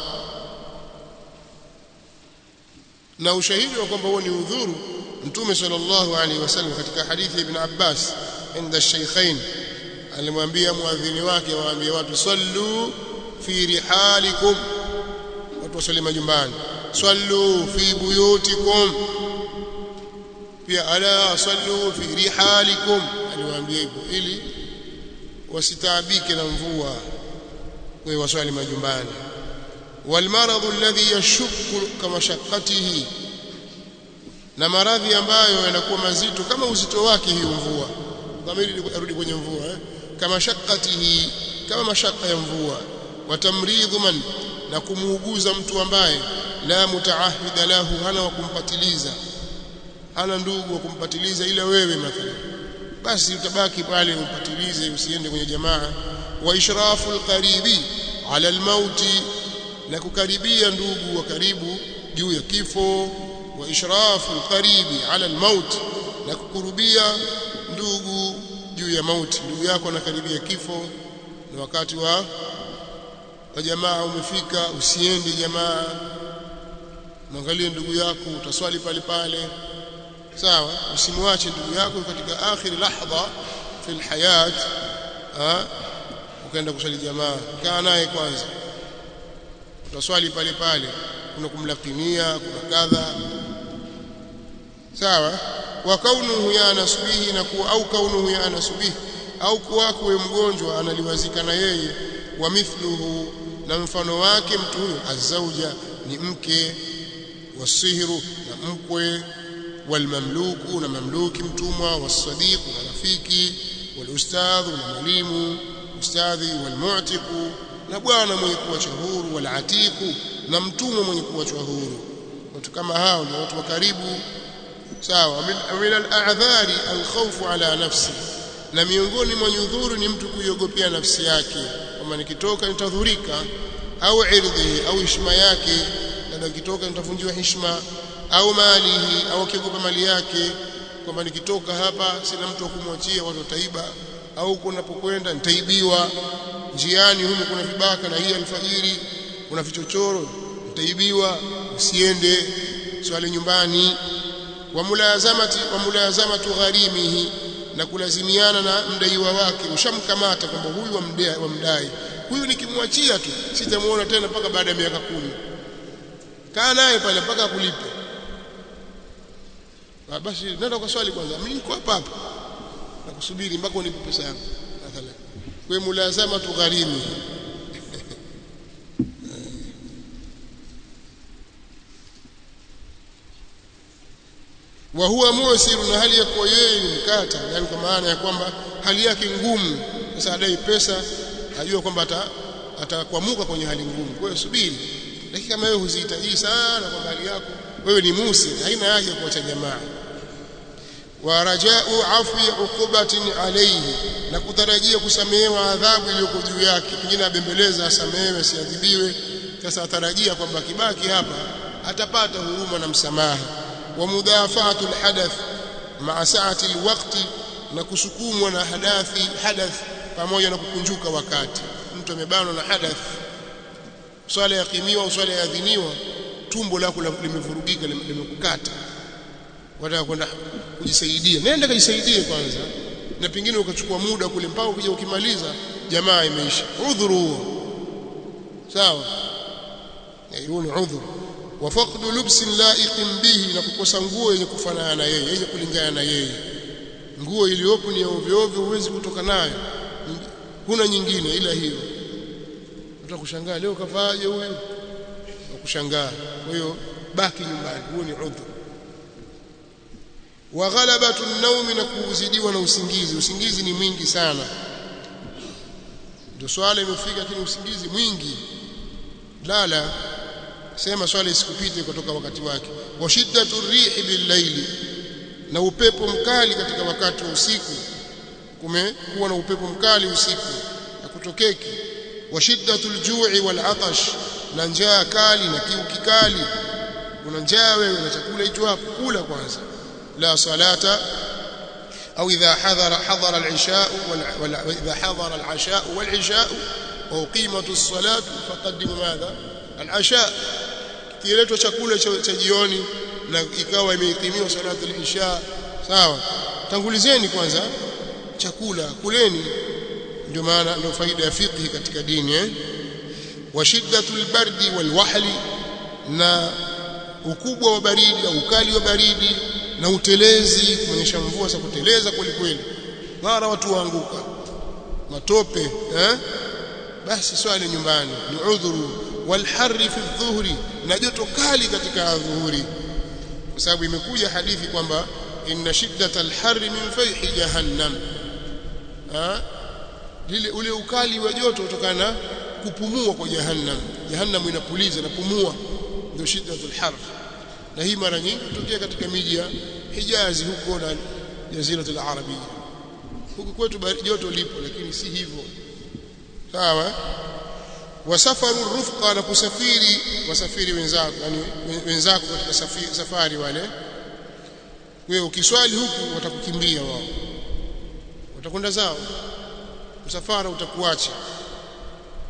na ushahidi wa kwamba huo ni udhuru mtume sallallahu alaihi wasallam katika hadithi ibn Abbas inda shaykhain alimwambia muadhini wake waambie watu sallu fi rihalikum watu wasali majumbani sallu fi buyutikum pia ala sallu fi rihalikum aliwaambia hivyo ili wasitaabike na mvua kwa waswali majumbani والمرض الذي يشك كمشقته na maradhi ambayo yanakuwa mazito kama uzito wake hiyo mvua kama ili arudi kwenye mvua eh? kama shakatihi kama mashaka ya mvua watamridhu man na kumuuguza mtu ambaye la mutaahida lahu hana wa kumpatiliza hana ndugu wa kumpatiliza ila wewe mathalan basi utabaki pale umpatilize usiende kwenye jamaa wa ishrafu alqaribi ala almauti na kukaribia ndugu wa karibu juu ya kifo wa ishrafu alqaribi ala almaut na kukurubia ndugu juu ya mauti ndugu yako anakaribia kifo na wakati wa wa jamaa umefika usiende jamaa mwangalie ndugu yako utaswali pale pale sawa usimwache ndugu yako katika akhir lahdha fi alhayat ukaenda kusali jamaa kaa naye kwanza utaswali pale pale kuna kumlakinia kuna kadha sawa wa kaunuhu ya nasbihi na kuwa au kaunuhu ya nasbihi au kuwako we mgonjwa analiwazika na yeye wa mithluhu na mfano wake mtu huyo azauja ni mke wasihru na mkwe walmamluku na mamluki mtumwa wasadiqu na rafiki walustadhu na mwalimu ustadhi walmu'tiqu na bwana mwenye kuachwa huru walatiqu na mtumwa mwenye kuachwa huru watu kama hao ni watu wa karibu sawa min al-a'dhari al-khawfu ala nafsi na miongoni mwa nyudhuru ni mtu kuiogopea nafsi yake kwamba nikitoka nitadhurika au irdhi au heshima yake na nikitoka nitavunjiwa heshima au malihi au akiogopa mali yake kwamba nikitoka hapa sina mtu wa kumwachia watu wataiba au kunapokwenda nitaibiwa njiani humu kuna vibaka na hii alfajiri kuna vichochoro nitaibiwa usiende swali nyumbani wa mulazamati wa mulazamatu gharimihi na kulazimiana na mdaiwa wake ushamkamata kwamba huyu wamdai wamdai huyu nikimwachia tu sitamuona tena mpaka baada ya miaka kumi kaa naye pale mpaka akulipe basi nenda kwa swali kwanza mimi niko hapa hapa nakusubiri mpaka unipe pesa yangu mathalan kwa mulazama tugharimi wa huwa musir na hali ya kuwa yeye ni mkata yani kwa maana ya kwamba hali yake ngumu sasa adai pesa ajua kwamba atakwamuka kwenye hali ngumu kwa hiyo subiri lakini kama wewe huzihitaji sana kwa hali yako wewe ni musi haina haja kuacha jamaa wa rajau afwi uqubatin alayhi na kutarajia kusamehewa adhabu iliyoko juu yake pengine abembeleza asamehewe asiadhibiwe sasa atarajia kwamba kibaki hapa atapata huruma na msamaha wa mudafa'atu alhadath ma'a sa'ati alwaqti na kusukumwa na hadathi hadath pamoja na kukunjuka wakati mtu amebanwa na hadath swala yakimiwa au swala yaadhiniwa tumbo lako limevurugika limekukata wataka kwenda kujisaidia nenda kajisaidie kwanza na pengine ukachukua muda kule mpaka ukija ukimaliza jamaa imeisha udhuru huo sawa hiyo ni udhuru wa faqdu lubsin la'iqin bihi na kukosa nguo yenye kufanana na yeye yenye kulingana na yeye nguo iliyopo ni ya ovyo ovyo huwezi kutoka nayo huna nyingine ila hiyo utakushangaa leo kavaaje huyu kushangaa kwa hiyo baki nyumbani huo ni udhur wa ghalabatu an-nawmi na kuzidiwa na usingizi usingizi ni mwingi sana ndio swala imefika lakini usingizi mwingi lala sema swala isikupite kutoka wakati wake wa shiddatu rihi bil-layli na upepo mkali katika wakati wa usiku kumekuwa na upepo mkali usiku hakutokeki wa shiddatu al-ju'i wal-'atash na njaa kali na kiu kikali una njaa wewe na chakula hicho hapo kula kwanza la salata au idha hadhara hadhara al-isha wa idha hadhara al-asha wal-isha wa uqimatu as-salatu faqaddimu madha al-asha kiletwa chakula cha jioni na ikawa imeikimiwa salatu al-isha sawa tangulizeni kwanza chakula kuleni ndio maana ndio faida ya fiqh katika dini eh wa shiddatul bardi wal wahli na ukubwa wa baridi au ukali wa baridi na utelezi kuonyesha mvua za kuteleza kweli kweli mara watu waanguka matope eh basi swali nyumbani ni udhuru wal harri fi dhuhri na joto kali katika dhuhuri kwa sababu imekuja hadithi kwamba inna shiddatal harri min fayhi jahannam ha lile ule ukali wa joto kutokana kupumua kwa jahannam jahannam inapuliza na pumua ndio shiddatul har na hii mara nyingi hutokea katika miji ya Hijazi huko na jaziratul arabia huku kwetu joto lipo lakini si hivyo sawa wasafaru rufqa na kusafiri wasafiri wenzako yani wenzako katika safari, safari wale wewe ukiswali huku watakukimbia wao watakwenda zao msafara utakuacha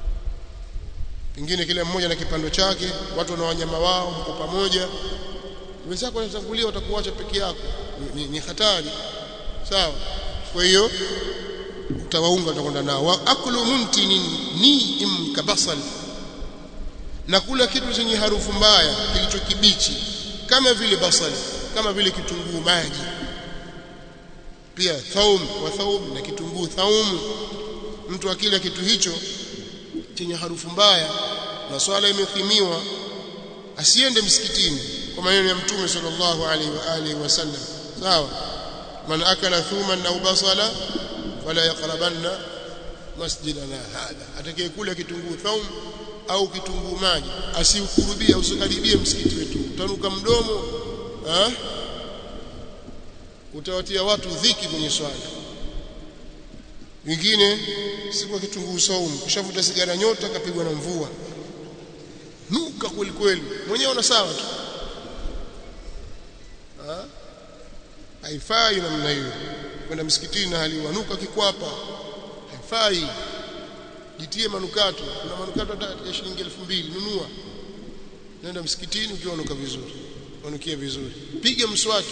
pengine kila mmoja na kipando chake watu na wanyama wao mko pamoja wenzako wanatangulia watakuacha peke yako ni, ni, ni hatari sawa kwa hiyo utawaunga utakwenda nao wa aklu muntinin ni imkabasal na kula kitu chenye harufu mbaya kilicho kibichi kama vile basal kama vile kitunguu maji pia thaum wa thaum na kitunguu thaum mtu akila kitu hicho chenye harufu mbaya na swala imekimiwa asiende msikitini kwa maneno ya mtume sallallahu alaihi wa alihi wasallam sawa man akala thuman au basala fala yaqrabanna masjidana hadha atakayekula kitunguu thaum au kitunguu maji asiukurubie usikaribie msikiti wetu utanuka mdomo ha? utawatia watu dhiki kwenye swala wengine siku ya kitunguu saumu kishavuta sigara nyota kapigwa na mvua nuka kweli kweli mwenyewe una sawa tu haifai namna hiyo kwenda msikitini na hali wanuka kikwapa haifai jitie manukato kuna manukato hata ya shilingi 2000 nunua nenda msikitini ukiwa unuka vizuri unukie vizuri piga mswaki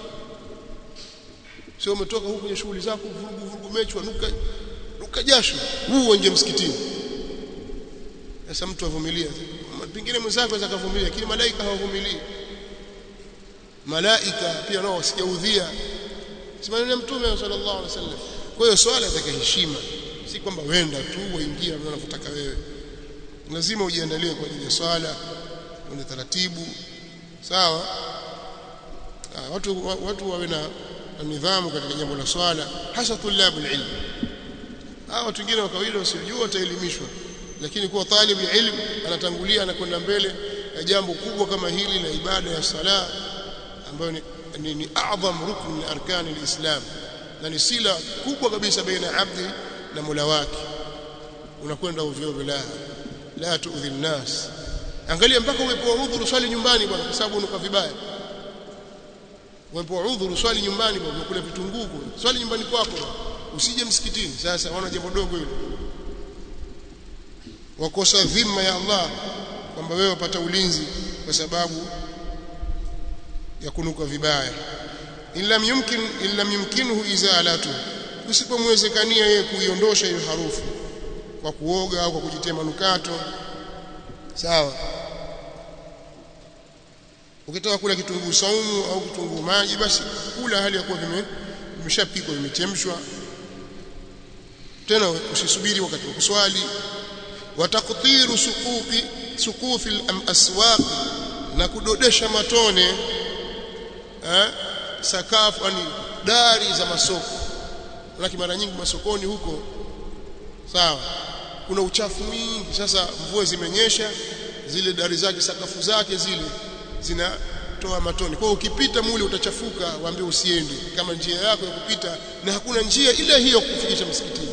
sio umetoka huko kwenye shughuli zako vurugu vurugu mechwa nuka nuka jasho huu nje msikitini sasa mtu avumilia pengine mwenzako anaweza kuvumilia lakini malaika hawavumilii malaika pia nao wasijaudhia si maneno ya mtume sallallahu alaihi wasallam kwa hiyo swala itaka heshima si kwamba wenda tu waingia unavyotaka wewe lazima ujiandalie kwa ajili ya swala uende taratibu sawa ah, watu watu wawe na nidhamu katika jambo la swala hasa tulabu ilmu hao watu wengine wa kawaida wasiojua wataelimishwa lakini kuwa talibu ilmu anatangulia anakwenda mbele ya jambo kubwa kama hili la ibada ya sala ambayo ni, ni, ni a'zam rukn min arkani alislam na ni sila kubwa kabisa baina abdi na Mola wake unakwenda ovyo bila la tuudhi nnas angalia mpaka uwepo udhuru swali nyumbani bwana kwa sababu unuka vibaya uwepo udhuru swali nyumbani bwana unakula vitunguu swali nyumbani kwako usije msikitini sasa wana jambo dogo hilo wakosa dhima ya Allah kwamba wewe wapata ulinzi kwa sababu ya kunuka vibaya illa yumkin illa yumkinuhu izalatu usipomwezekania yeye kuiondosha hiyo harufu kwa kuoga au kwa kujitia manukato sawa ukitaka kula kitunguu saumu au kitunguu maji basi kula hali ya kuwa vime vimeshapikwa vimechemshwa tena usisubiri wakati wa kuswali wataktiru suqufi suqufi al-aswaq na kudodesha matone eh, sakafu yani dari za masoko lakini mara nyingi masokoni huko sawa kuna uchafu mwingi sasa mvua zimenyesha zile dari zake sakafu zake zile zinatoa matone kwa ukipita mule utachafuka waambie usiende kama njia yako ya kupita na hakuna njia ile hiyo kufikisha msikitini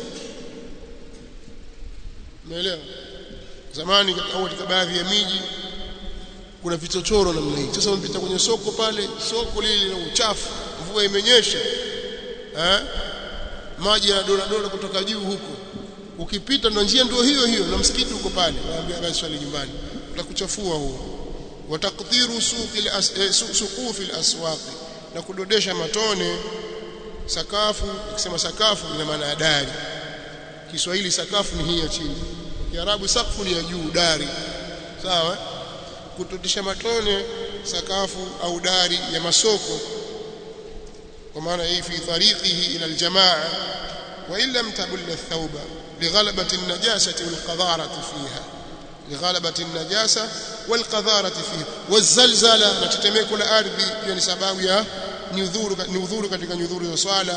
umeelewa zamani au katika baadhi ya miji kuna vichochoro namna hii sasa unapita kwenye soko pale soko lile na uchafu mvua imenyesha eh maji yanadona dona kutoka juu huko ukipita ndo njia ndio hiyo hiyo na msikiti uko pale waambia basi swali nyumbani utakuchafua huo watakdhiru suqi suqufi al-aswaq na kudodesha matone sakafu ikisema sakafu ina maana ya dari Kiswahili sakafu ni hii ya chini Kiarabu sakfu ni ya juu dari sawa kutodesha matone sakafu au dari ya masoko kwa maana hii fi tariqihi ila aljamaa wa illa mtabulla thawba lighalabati an-najasati wal-qadharati fiha lighalabati an-najasa wal-qadharati fiha wazalzala na tetemeko la ardhi pia ni sababu ya nyudhuru nyudhuru katika nyudhuru za swala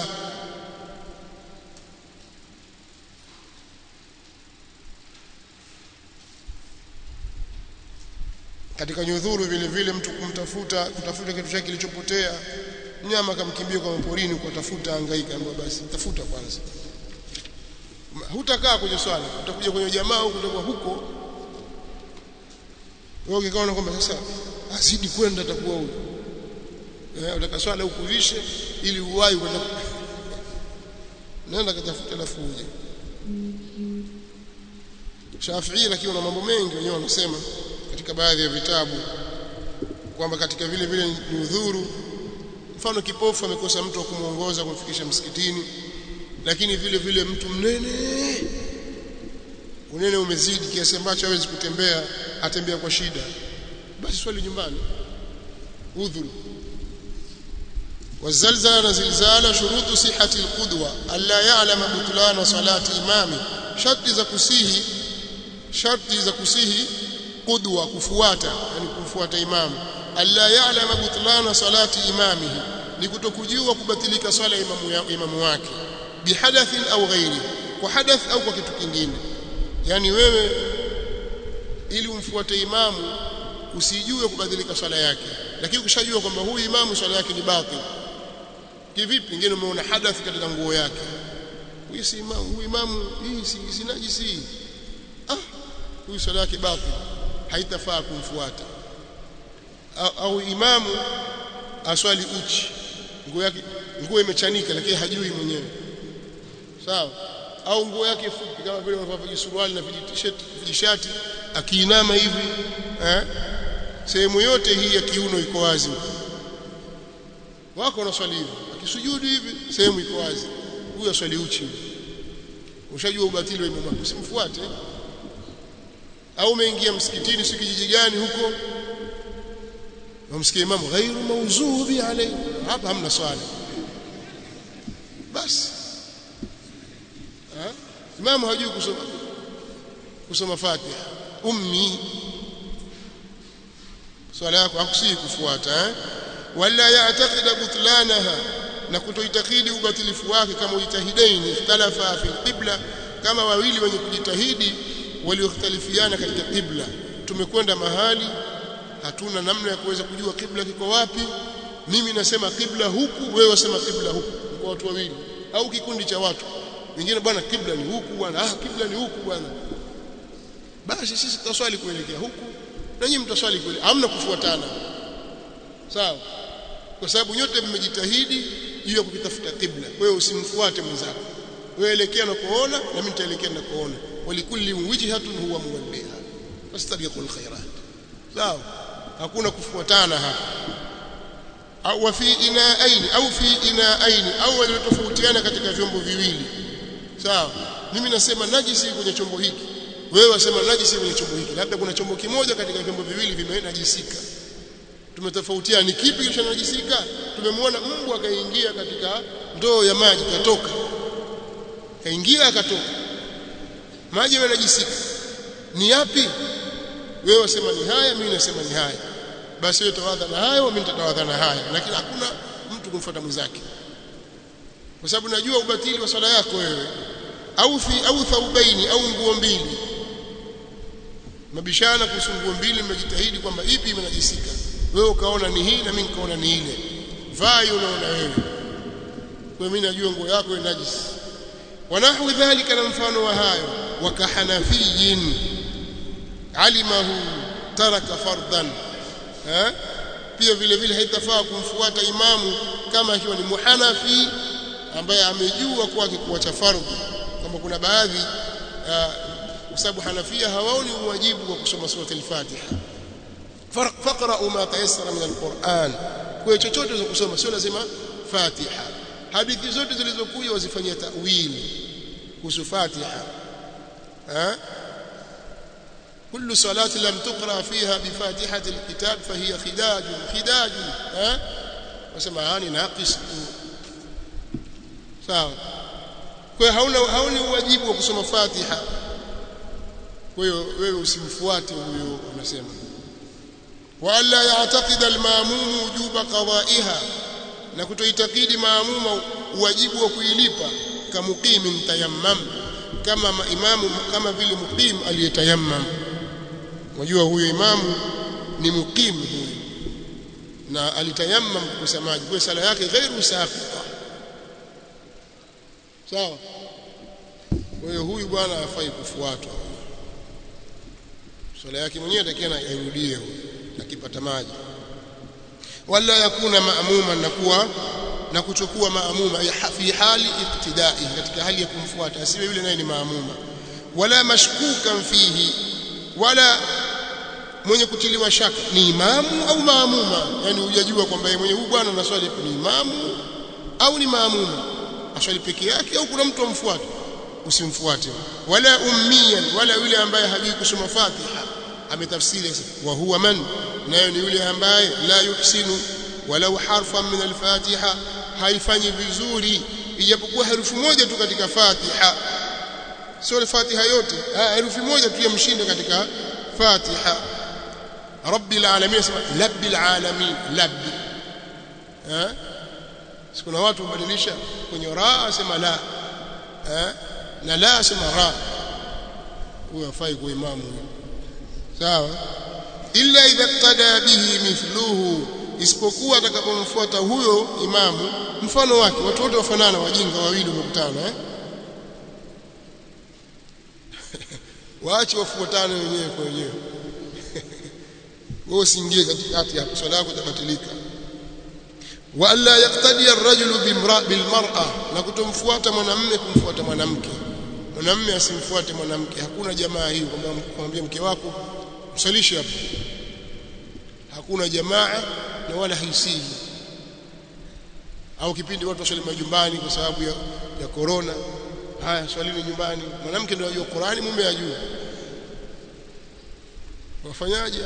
katika nyudhuru vile vile mtu kumtafuta kutafuta kitu chake kilichopotea mnyama akamkimbia kwa maporini kutafuta hangaika ambapo basi tafuta kwanza hutakaa kwenye swala utakuja kwenye jamaa huko utakuwa huko wewe ukikaona kwamba sasa azidi kwenda atakuwa huko eh utaka swala ukuvishe ili uwai kwenda nenda katafuta lafu uje Shafi'i lakini na mambo mengi wenyewe wanasema katika baadhi ya vitabu kwamba katika vile vile ni udhuru mfano kipofu amekosa mtu wa kumuongoza kumfikisha msikitini lakini vile vile mtu mnene unene umezidi kiasi ambacho hawezi kutembea atembea kwa shida basi swali nyumbani udhuru والزلزال زلزال شروط صحة القدوة ألا يعلم بطلان صلاة إمامه شرط za kusihi sharti za kusihi qudwa kufuata yani kufuata imamu alla ya'lama butlana salati imamihi ni kutokujua kubatilika swala imamu, ya, imamu wake bihadathin au ghairi kwa hadath au kwa kitu kingine yani wewe ili umfuate imamu usijue kubadilika swala yake lakini ukishajua kwamba huyu imamu swala yake ni batil kivipi pengine umeona hadath katika nguo yake huyu si imamu huyu imamu hii si, si najisi ah huyu swala yake batil haitafaa kumfuata au, au imamu aswali uchi nguo yake nguo imechanika lakini hajui mwenyewe sawa au nguo yake fupi kama vile wanavaa vijisuruali na vijishati vijishati akiinama hivi eh sehemu yote hii ya kiuno iko wazi wako wanaswali hivi akisujudu hivi sehemu iko wazi huyo aswali uchi ushajua ubatili wa imamu usimfuate au umeingia msikitini si kijiji gani huko wamsikia imamu ghairu mawzubi alayhi hapa hamna swala basi imamu hajui kusoma kusoma Fatiha ummi swala yako hakusii kufuata eh wala ya'taqida butlanaha na kutoitakidi ubatilifu wake kama ujitahidaini ikhtalafa fi qibla kama wawili wenye kujitahidi waliokhtalifiana katika qibla tumekwenda mahali hatuna namna ya kuweza kujua qibla kiko wapi mimi nasema qibla huku wewe wasema qibla huku kwa watu wawili au kikundi cha watu wengine bwana qibla ni huku bwana ah qibla ni huku bwana basi sisi tutaswali kuelekea huku na nyinyi mtaswali kule hamna kufuatana sawa kwa sababu nyote mmejitahidi juu ya kukitafuta qibla wewe usimfuate mwenzako wewe elekea na kuona na mimi nitaelekea na kuona walikulli wijhatun huwa muwalliha fastabiqul khairat sawa hakuna kufuatana hapa au fi inaaini au fi inaaini au waliotofautiana katika vyombo viwili sawa mimi nasema najisi kwenye chombo hiki wewe wasema najisi kwenye chombo hiki labda kuna chombo kimoja katika vyombo viwili vimenajisika tumetofautiana ni kipi kilichonajisika tumemwona mbu akaingia katika ndoo ya maji katoka kaingia akatoka maji yamenajisika ni yapi wewe wasema ni haya mimi nasema ni haya basi wewe tawadha na hayo mimi nitatawadha na haya lakini hakuna mtu kumfuata mwenzake kwa sababu najua ubatili wa swala yako wewe au fi au thaubaini au nguo mbili mabishana kuhusu nguo mbili mmejitahidi kwamba ipi imenajisika wewe ukaona ni hii na mimi nikaona ni ile vaa unaona wewe kwa mimi najua nguo yako ni najisi wanahwi dhalika na mfano wa hayo wakahanafiyin alimahu taraka fardan eh pia vile vile haitafaa kumfuata imamu kama akiwa ni muhanafi ambaye amejua kwake kuacha fardhu kama kuna baadhi kwa sababu hanafia hawaoni uwajibu wa kusoma sura al-Fatiha faqra'u ma tayassara min al-Qur'an kwa chochote za kusoma sio lazima Fatiha hadithi zote zilizokuja wazifanyia ta'wili kuhusu Fatiha eh كل صلاة لم تقرأ فيها بفاتحة الكتاب فهي خداج خداج ها وسمعاني ناقص sawa kwa hauna hauni wajibu wa kusoma Fatiha kwa hiyo wewe usimfuate huyo unasema wala ya'taqid al-ma'mum wujuba qada'iha na kutoitakidi maamuma wajibu wa kuilipa kama muqimin tayammam kama imamu kama vile muqim aliyetayammam Unajua huyo imamu ni mukim huyu na alitayammam kukosa maji kwa sala yake ghairu saqita sawa kwa hiyo huyu bwana hafai kufuatwa sala yake mwenyewe atakiwa airudie akipata maji wala yakuna maamuma na kuwa na kuchukua maamuma fi hali iktidai katika hali ya kumfuata asiwe yule naye ni maamuma wala mashkukan fihi wala mwenye kutiliwa shaka ni imamu au maamuma yani hujajua kwamba yeye mwenye huyu bwana anaswali ni imamu au ni maamuma aswali peke yake au kuna mtu amfuate usimfuate wala ummiyan wala yule ambaye hajui kusoma Fatiha ametafsiri wa huwa man nayo ni yule ambaye la yuhsinu walau harfan min al-Fatiha haifanyi vizuri ijapokuwa herufi moja tu katika Fatiha sio al-Fatiha yote herufi moja tu yamshinda katika Fatiha rabbil alamin sema labbil alamin labbi eh kuna watu hubadilisha kwenye raa sema la eh na la sema ra huyo afai kwa imamu sawa illa idha qada bihi mithluhu isipokuwa atakapomfuata huyo imamu mfano wake watu wote wafanana wajinga wawili wamekutana eh waache wafuatane wenyewe kwa wenyewe wewe usiingie katikati hapo swala yako itabatilika wa alla yaqtadi ar-rajulu bilmar'a na kutomfuata mwanamume kumfuata mwanamke mwanamume asimfuate mwanamke hakuna jamaa hii kwamba kumwambia mke wako msalishe hapo hakuna jamaa na wala haisihi au kipindi watu waswali majumbani kwa sababu ya ya corona haya swalini nyumbani mwanamke ndio anajua Qur'ani mume ajue wafanyaje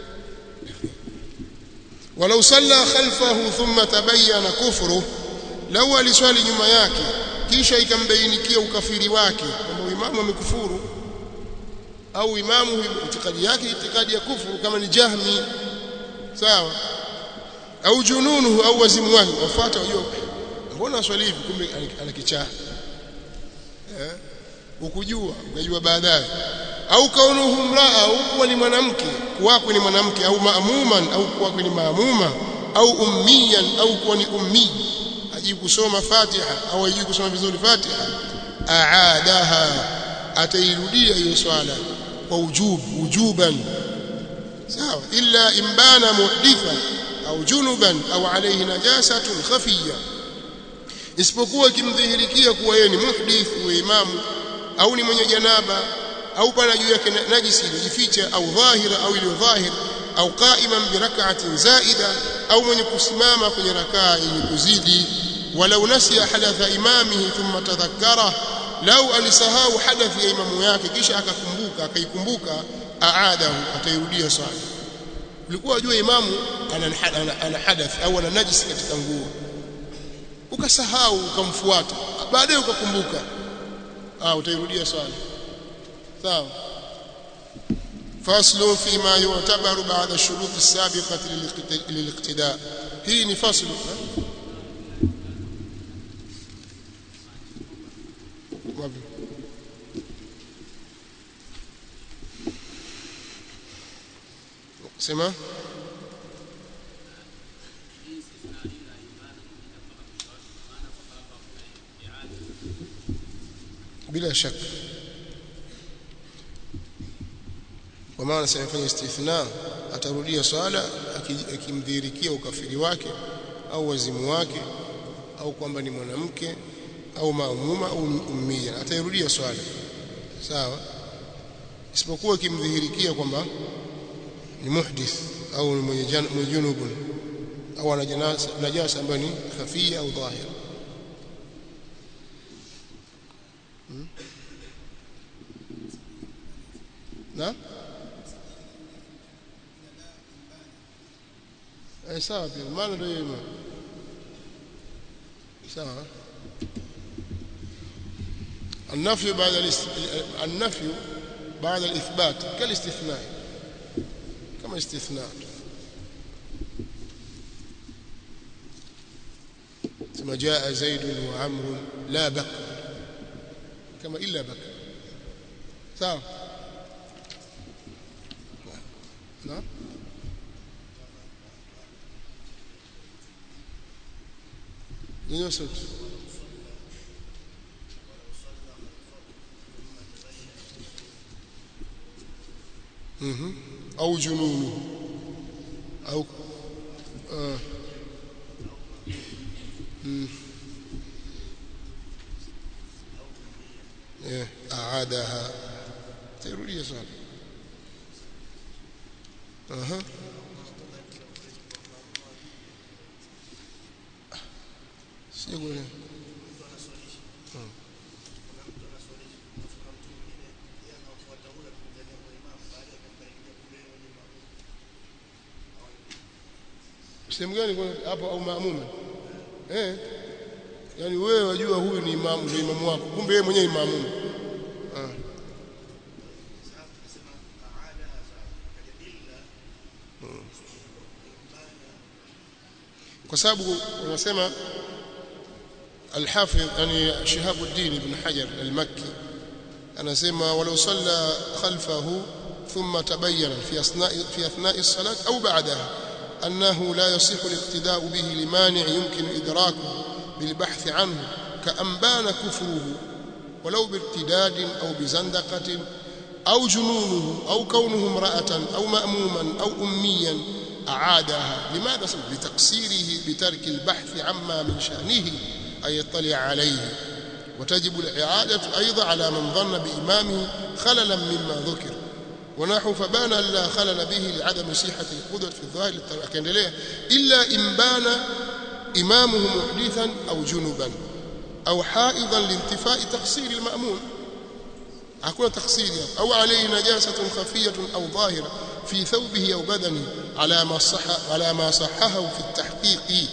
walau salla khalfahu thumma tabayyana kufru lau aliswali nyuma yake kisha ikambainikia ukafiri wake kwamba imamu amekufuru au imamu itikadi yake itikadi ya kufuru kama ni jahmi sawa au jununuhu au wazimu wake wafuata wajua mbona swali hivi kumbe ana kichaa eh ukujua ukajua baadaye au kaunuhu mraa au kuwa ni mwanamke kuwako ni mwanamke au maamuman au kuwako ni maamuma au ummiyan au kuwa ni ummi hajui kusoma Fatiha au hajui kusoma vizuri Fatiha aadaha atairudia hiyo swala kwa ujubu ujuban sawa illa imbana muhditha au junuban au alayhi najasatun khafiyya isipokuwa kimdhihirikia kuwa yeye ni muhdith wa imamu au ni mwenye janaba au pana juu yake najisi iliyojificha au dhahira au iliyo dhahir au qa'iman bi rak'atin zaida au mwenye kusimama kwenye rakaa yenye kuzidi walau nasiya hadatha imamihi thumma tadhakkara lau alisahau hadathi ya imamu yake kisha akakumbuka akaikumbuka aadahu atairudia swala ulikuwa unajua imamu ana, ana, ana hadath au ana najisi katika nguo ukasahau ukamfuata baadaye ukakumbuka ah utairudia swala sawa فصل فيما يعتبر بعد الشروط السابقة للاقتداء هي ni فصل سمع bila shaka kwa maana sayafanya istithna atarudia swala akimdhihirikia ukafiri wake au wazimu wake au kwamba ni mwanamke au maamuma au ummia atairudia swala sawa isipokuwa kimdhihirikia kwamba ni muhdith au ni mwenye junubun au ana janasa najasa ambayo ni khafia au dhahira hmm? na eh sawa pia maana ndio hiyo sawa النفي بعد الاست... النفي بعد الإثبات كالاستثناء كما استثناء ثم جاء زيد وعمر لا بكر كما إلا بكر sawa نعم nini sauti mhm au jununu au ah mm eh aadaha تيروديه صار aha sikuelewa sehemu gani kwa hapo au maamuma eh yani wewe wajua huyu ni imamu ni imamu wako kumbe yeye mwenyewe imamu ah kwa sababu wanasema الحافظ يعني شهاب الدين بن حجر المكي أنا سيما ولو صلى خلفه ثم تبين في أثناء في أثناء الصلاة أو بعدها أنه لا يصح الاقتداء به لمانع يمكن إدراكه بالبحث عنه كأن بان كفره ولو بارتداد أو بزندقة أو جنونه أو كونه امرأة أو مأموما أو أميا أعادها لماذا لتقصيره بترك البحث عما من شأنه أن يطلع عليه وتجب الإعادة أيضا على من ظن بإمامه خللا مما ذكر ونحو فبان لا خلل به لعدم صحة القدرة في الظاهر للتربية إلا إن بان إمامه محدثا أو جنبا أو حائضا لانتفاء تقصير المأمون hakuna taksiri au alayhi najasatun khafiyatun au dhahira fi thawbihi au badanihi ala ma sahha ala ma sahhahu fi at-tahqiq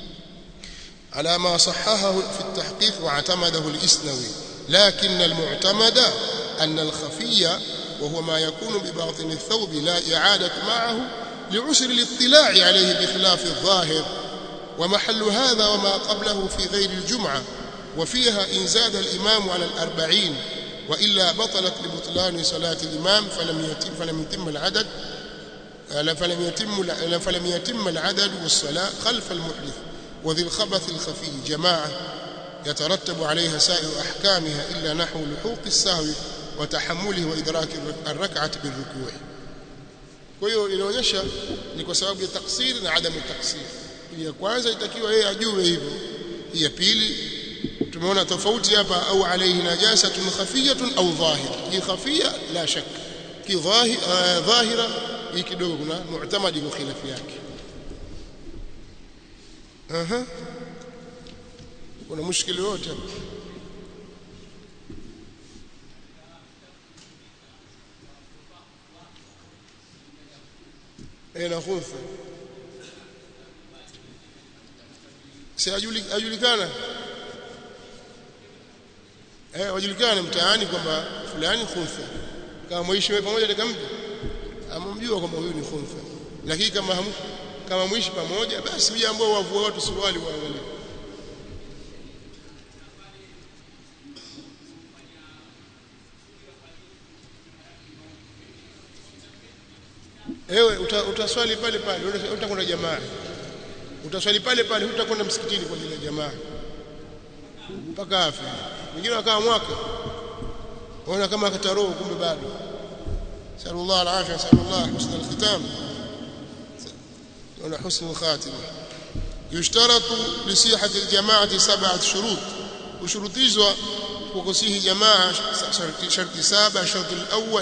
على ما صححه في التحقيق واعتمده الإسنوي لكن المعتمد أن الخفي وهو ما يكون بباطن الثوب لا إعادة معه لعسر الاطلاع عليه بخلاف الظاهر ومحل هذا وما قبله في غير الجمعة وفيها إن زاد الإمام على الأربعين وإلا بطلت لبطلان صلاة الإمام فلم يتم, فلم يتم العدد فلم يتم فلم يتم العدد والصلاة خلف المحدث وذي الخبث الخفي جماعة يترتب عليها سائر أحكامها إلا نحو لحوق السهو وتحمله وإدراك الركعة بالركوع kwa hiyo inaonyesha ni kwa sababu ya taksiri na adamu taksiri ya kwanza itakiwa yeye ajue hivyo ya pili tumeona tofauti hapa au alayhi najasatun khafiyatun au dhahira hii khafia la shak ki dhahira hii kidogo kuna mu'tamadi kwa khilafu yake aha kuna mushkili wote eh na khunfa si ajulikana eh wajulikana mtaani kwamba fulani khunfa kama mwishi wewe pamoja dakika mtu amemjua kwamba huyu ni khunfa lakini kama hamu kama mwishi pamoja basi mje ambao wavua watu suruali waangalie ewe utaswali pale pale utakwenda jamaa utaswali pale pale hutakwenda msikitini kwa ajili ya jamaa mpaka afi wengine wakaa mwaka waona kama akataroo kumbe bado sallallahu alaihi wasallam sallallahu husna alkhitam ولا حسن الخاتمة يشترط لصحة الجماعة سبعة شروط وشروطيزوا وكسيه جماعة شرط, شرط سابع الشرط الأول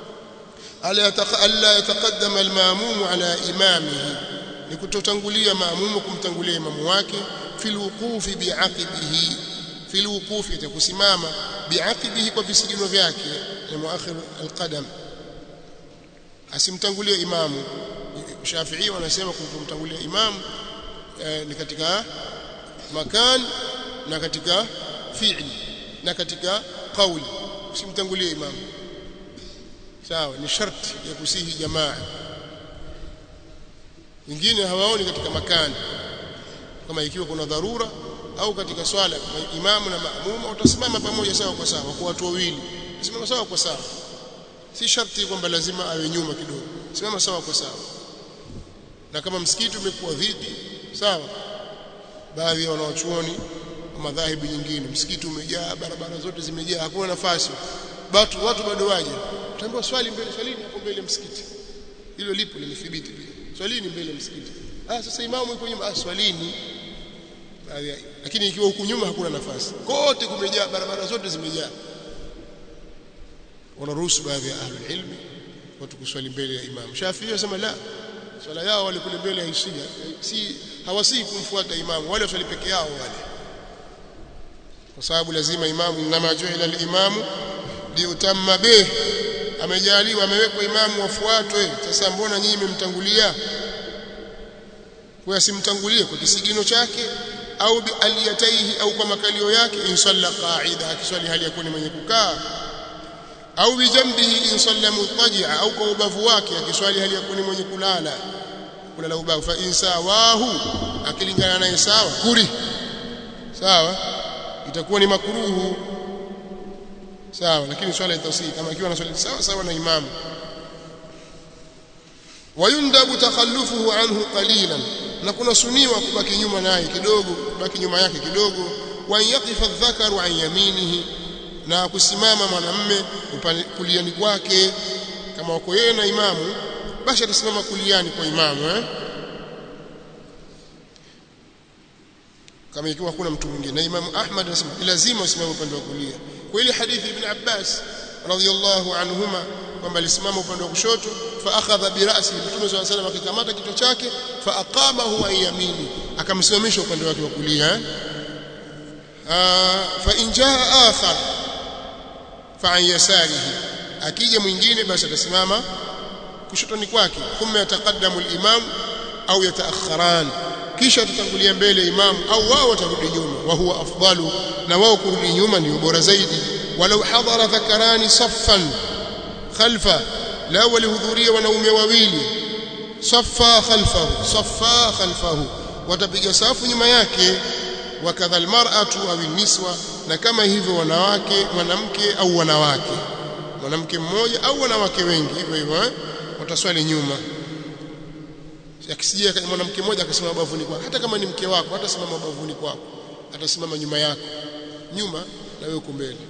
ألا يتقدم الماموم على إمامه لكتوتنغوليا مامومكم تنغوليا إمام wake في الوقوف بعقبه في الوقوف يتكسماما بعقبه kwa visigino vyake ni muakhir alqadam asimtangulie imamu Shafi'i wanasema kumtangulia imam eh, ni katika makan na katika fi'li na katika kauli usimtangulie imam sawa ni sharti ya kusihi jamaa wengine hawaoni katika makani kama ikiwa kuna dharura au katika swala imamu na maamuma watasimama pamoja sawa kwa sawa kwa watu wawili simama sawa kwa sawa si sharti kwamba lazima awe nyuma kidogo simama sawa kwa sawa na kama msikiti umekuwa dhidi sawa baadhi ya wanaochuoni wa madhahibu nyingine msikiti umejaa barabara zote zimejaa hakuna nafasi watu watu bado waje utaambiwa swali mbele swalini hapo mbele msikiti hilo lipo limethibiti pia swalini mbele msikiti ah sasa imamu yuko nyuma ah swalini baadhi lakini ikiwa huku nyuma hakuna nafasi kote kumejaa barabara zote zimejaa wanaruhusu baadhi ya ahlul ilmi watu kuswali mbele ya imamu Shafi'i anasema la swala yao wale kule mbele haisia si hawasii kumfuata imamu wale waswali peke yao wale kwa sababu lazima imamu inama juila al-imamu liutamma bih amejaliwa amewekwa imamu wafuatwe sasa mbona nyinyi mmemtangulia kwa asimtangulie kwa kisigino chake au bi aliyataihi au kwa makalio yake insalla qa'ida akiswali hali ya kuni mwenye kukaa au bijambihi insalla mutaji'a au kwa ubavu wake akiswali hali ya kuni mwenye kulala kulala ubavu fa insawahu akilingana naye sawa kuri sawa itakuwa ni makuruhu sawa lakini swala itasihi kama ikiwa anaswali sawa sawa na imamu wayundabu takhallufuhu anhu qalilan na kuna suniwa kubaki nyuma naye kidogo kubaki nyuma yake kidogo wa yaqifa dhakaru an yaminihi na kusimama mwanamme kuliani kwake kama wako yeye na imamu basi atasimama kuliani kwa imamu eh kama ikiwa hakuna mtu mwingine na imamu Ahmad anasema lazima usimame upande wa kulia kwa ile hadithi ibn Abbas radhiyallahu anhuma kwamba alisimama upande wa kushoto fa akhadha bi ra'si mtume swalla salam akikamata kichwa chake fa aqamahu an yamini akamsimamisha upande wake wa kulia fa in jaa akhar fa an yasarihi akija mwingine basi atasimama kushotoni kwake thumma yataqaddamu al-imam au yataakharan kisha tutangulia mbele imam au wao watarudi nyuma wa huwa afdalu na wao kurudi nyuma ndio bora zaidi walau hadara dhakarani saffan khalfa la walihudhuria wanaume wawili saffa khalfahu saffa khalfahu watapiga safu nyuma yake wakadha almar'atu au niswa na kama hivyo wanawake mwanamke au wanawake mwanamke mmoja au wanawake wengi hivyo hivyo eh? wataswali nyuma akisijia mwanamke mmoja akasimama bavuni kwako hata kama ni mke wako hata simama bavuni kwako atasimama nyuma yako nyuma na wewe uko mbele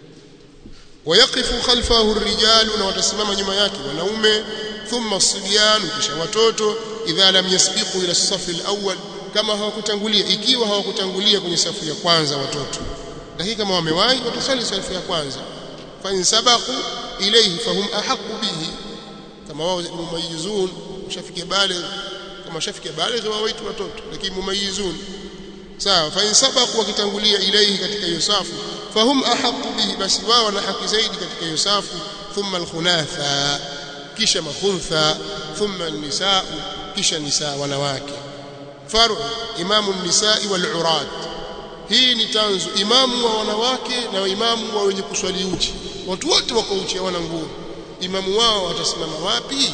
wayaqifu khalfahu ar-rijalu na watasimama nyuma yake wanaume thumma as-sibyan kisha watoto idha lam yasbiqu ila as-saff al-awwal kama hawakutangulia ikiwa hawakutangulia kwenye safu ya kwanza watoto lakini kama wamewahi watasali safu ya kwanza fa in sabaqu ilayhi fahum ahqqu bihi kama wao mumayizun ushafike baligh kama ushafike baligh wawaitu watoto lakini mumayizun sawa fa in sabaqu wakitangulia ilayhi katika hiyo safu fahum ahqqu bihi basi wao wana haki zaidi katika hiyo safu thumma alkhunatha kisha makhuntha thumma an-nisaa kisha nisaa wanawake faru imamu an-nisaa wal-urad hii ni tanzu imamu wa wanawake na imamu wa wenye kuswali uchi watu wote wako uchi hawana nguo imamu wao watasimama wapi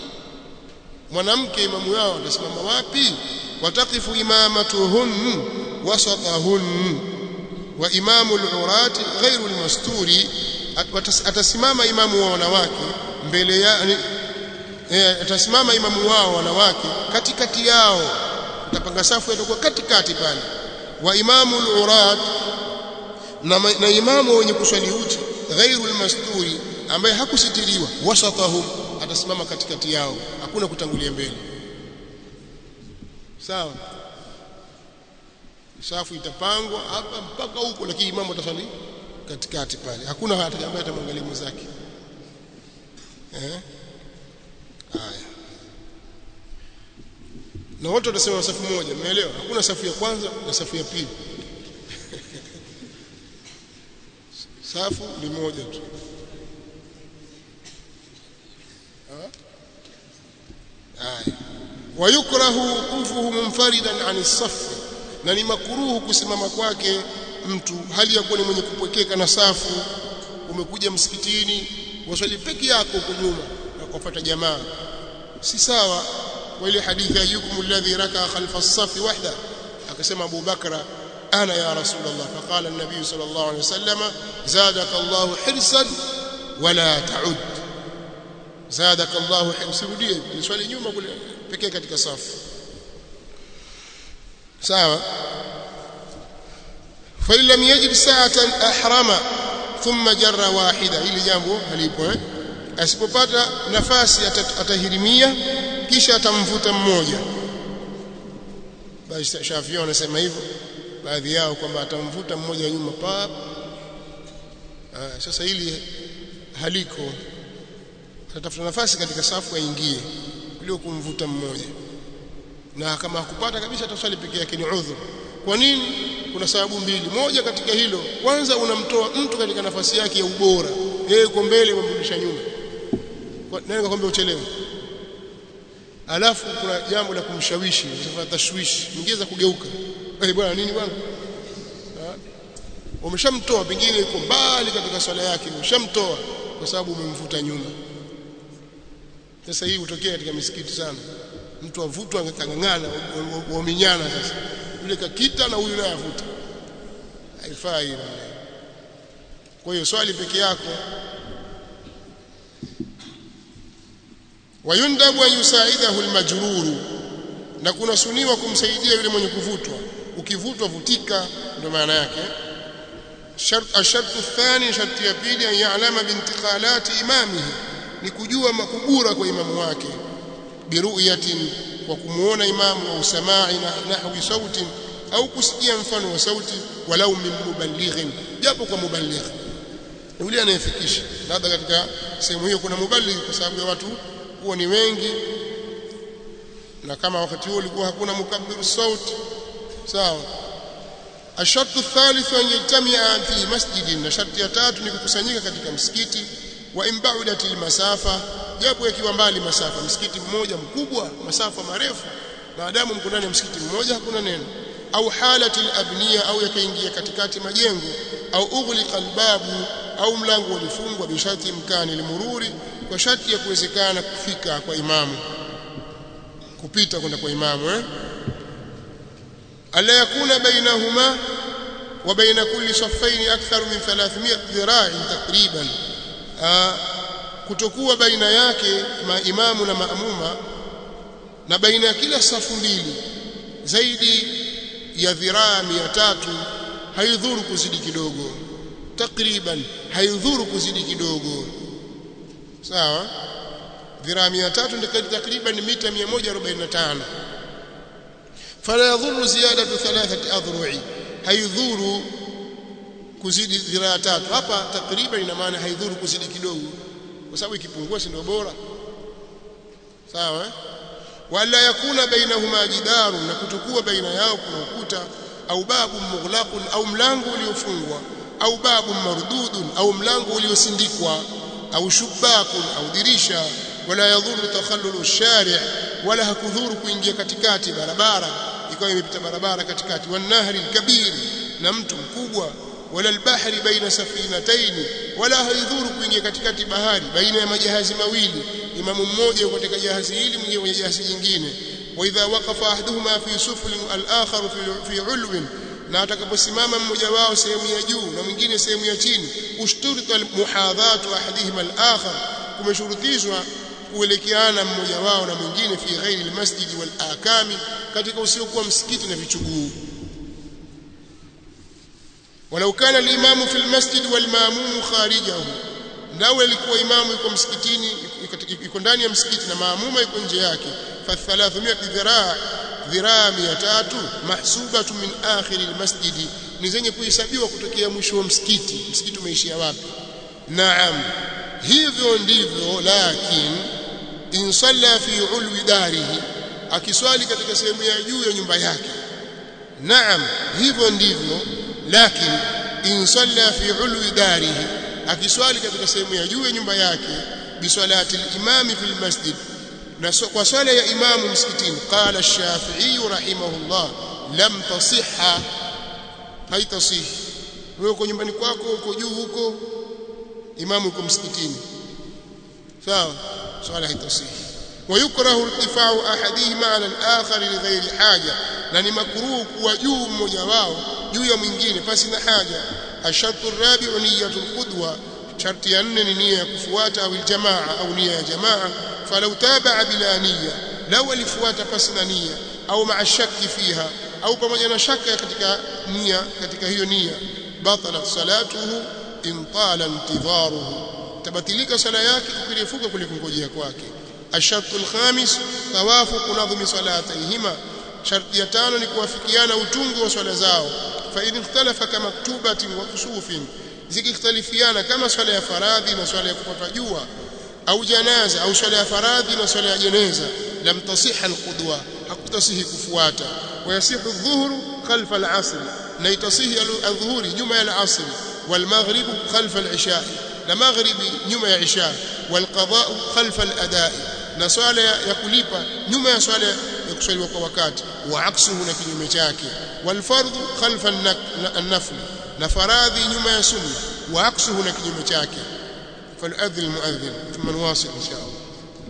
mwanamke imamu wao watasimama wapi wataqifu imamatuhun wasatahun wa imamu al-urati ghairu al-masturi atasimama imamu wa wanawake mbele ya eh, atasimama imamu wao wanawake katikati yao utapanga safu itakuwa katikati pale wa imamu al-urat na, na imamu wenye kuswali uchi ghairu al-masturi ambaye hakusitiriwa wasatahum atasimama katikati yao hakuna kutangulia mbele sawa safu itapangwa hapa mpaka huko lakini imamu atasali katikati pale hakuna hata ambaye atamwangalia mwenzake eh haya na wote watasema safu moja umeelewa hakuna safu ya kwanza na safu ya pili safu ni moja tu haya wayukrahu wuqufuhu munfaridan an safi na ni makuruhu kusimama kwake mtu hali ya kuwa ni mwenye kupwekeka na safu umekuja msikitini waswali peke yako huko nyuma na kufuata jamaa si sawa kwa ile hadithi ya yukum alladhi raka khalfa as-safi wahda akasema Abu Bakra ana ya rasulullah faqala an-nabiy sallallahu alayhi wasallam zadaka Allah hirsan wala ta'ud zadaka Allah hirsan ni swali nyuma kule pekee katika safu sawa fa lam yajid sa'atan ahrama thumma jarra wahida ili jambo halipo eh asipopata nafasi atahirimia kisha atamvuta mmoja basi Shafii wanasema hivyo baadhi yao kwamba atamvuta mmoja nyuma pa ah, sasa hili haliko atatafuta nafasi katika safu aingie kuliko kumvuta mmoja na kama hakupata kabisa ataswali peke yake ni udhur kwa nini kuna sababu mbili moja katika hilo kwanza unamtoa mtu katika nafasi yake ya ubora yeye uko mbele umemrudisha nyuma nani kakwambia uchelewe alafu kuna jambo la kumshawishi utafanya tashwishi mwingine kugeuka eh bwana nini bwana umeshamtoa pengine yuko mbali katika swala yake umeshamtoa kwa sababu umemvuta nyuma sasa hii hutokea katika misikiti sana mtu avutwa akang'ang'ana waminyana sasa yule kakita na huyu naye avuta haifai kwa hiyo swali peke yako wayundabu an yusaidahu almajruru na kuna suniwa kumsaidia yule mwenye kuvutwa ukivutwa vutika ndio maana yake شرط الشرط الثاني شرط ya pili an ya'lama bintiqalati imamihi ni kujua makubura kwa imamu wake biru'yatin kwa kumuona imamu au samai na nahwi sautin au kusikia mfano wa sauti walau min muballighin japo kwa muballigh yule anayefikisha labda katika sehemu hiyo kuna muballigh kwa sababu ya watu huwa ni wengi na kama wakati huo ulikuwa hakuna mukabbiru sauti sawa الشرط الثالث أن يجتمع في مسجد na sharti ya tatu ni kukusanyika katika msikiti wa imbaudat almasafa japo yakiwa mbali masafa msikiti mmoja mkubwa masafa marefu maadamu mko ndani ya msikiti mmoja hakuna neno au halati alabniya au yakaingia katikati majengo au ughliqa albabu au mlango ulifungwa bishati imkani limururi kwa sharti ya kuwezekana kufika kwa imamu kupita kwenda kwa imamu eh ألا يكون بينهما وبين كل صفين أكثر من 300 ذراع تقريبا kutokuwa baina yake maimamu na maamuma na baina ya kila safu mbili zaidi ya dhiraa 300 haidhuru kuzidi kidogo takriban haidhuru kuzidi kidogo sawa dhiraa 300 ndio takriban mita 145 فلا يضر زيادة ثلاثة أذرع haidhuru kuzidi dhiraa tatu hapa takriban ina maana haidhuru kuzidi kidogo kwa sababu ikipungua si ndio bora sawa wala yakuna bainahuma jidaru na kutokuwa baina yao kuna ukuta au babu mughlaqun au mlango uliofungwa au babu mardudun au mlango uliosindikwa au shubakun au dirisha wala yadhuru takhallulu shari' wala hakudhuru kuingia katikati barabara ikawa imepita barabara katikati wanahri kabir na mtu mkubwa wala albahri baina safinataini wala haidhuru kuingia katikati bahari baina ya majahazi mawili imamu mmoja yuko katika jahazi hili mwingine kwenye jahazi jingine wa idha waqafa ahaduhuma fi suflin al-akhar fi fi ulwin na atakaposimama mmoja wao sehemu ya juu na mwingine sehemu ya chini ushturita muhadhatu ahadihima al-akhar kumeshurutishwa kuelekeana mmoja wao na mwingine fi ghairi almasjidi wal akami katika usiokuwa msikiti na vichuguu walau kana alimamu fi almasjid wal maamum kharijahu nao alikuwa imamu yuko msikitini yuko ndani ya msikiti na maamuma yuko nje yake fa 300 dhiraa dhiraa 300 mahsubatu min akhir almasjid ni zenye kuhesabiwa kutokea mwisho wa msikiti msikiti umeishia wapi naam hivyo ndivyo lakini in salla fi ulwi darihi akiswali katika sehemu ya juu ya nyumba yake naam hivyo ndivyo lakini in salla fi ulwi darihi akiswali katika sehemu ya juu ya nyumba yake bisalati al-imam fi al-masjid na kwa swala ya imamu msikitini qala ash-shafi'i rahimahullah lam tasihha haitasihi wewe uko nyumbani kwako uko juu huko imamu yuko msikitini sawa swala haitasihi ويكره ارتفاع احدهما على الاخر لغير حاجه na ni makruhu kuwa juu mmoja wao juu ya mwingine pasi na haja ashartu rabi'u niyatul qudwa sharti ya nne ni nia ya kufuata au jamaa au nia ya jamaa falau taba'a bila niyya law alifuata pasi na nia au ma'a shakki fiha au pamoja na shaka katika nia katika hiyo nia batalat salatuhu in tala intidharuhu tabatilika sala yake kukirefuka kuliko ngojea kwake الشرط الخامس توافق نظم صلاتيهما شرط ya tano ni kuwafikiana utungu wa swala zao fa in ikhtalafa kama maktubatin wa kusufin zikikhtalifiana kama swala ya faradhi na swala ya kupata jua au janaza au swala ya faradhi na swala ya jeneza lam tasiha alqudwa hakutasihi kufuata wayasihu adh-dhuhru khalfa al-'asr na itasihi adh-dhuhuri nyuma ya al-'asr wal-maghrib khalfa al-'isha na maghribi nyuma ya isha wal-qada khalfa al-ada'i na swala ya kulipa nyuma ya swala ya kuswaliwa kwa wakati wa aksuhu na kinyume chake wal-fardhu khalfa an-nafl na faradhi nyuma ya sunna wa aksuhu na kinyume chake فلأذن المؤذن ثم نواصل إن شاء الله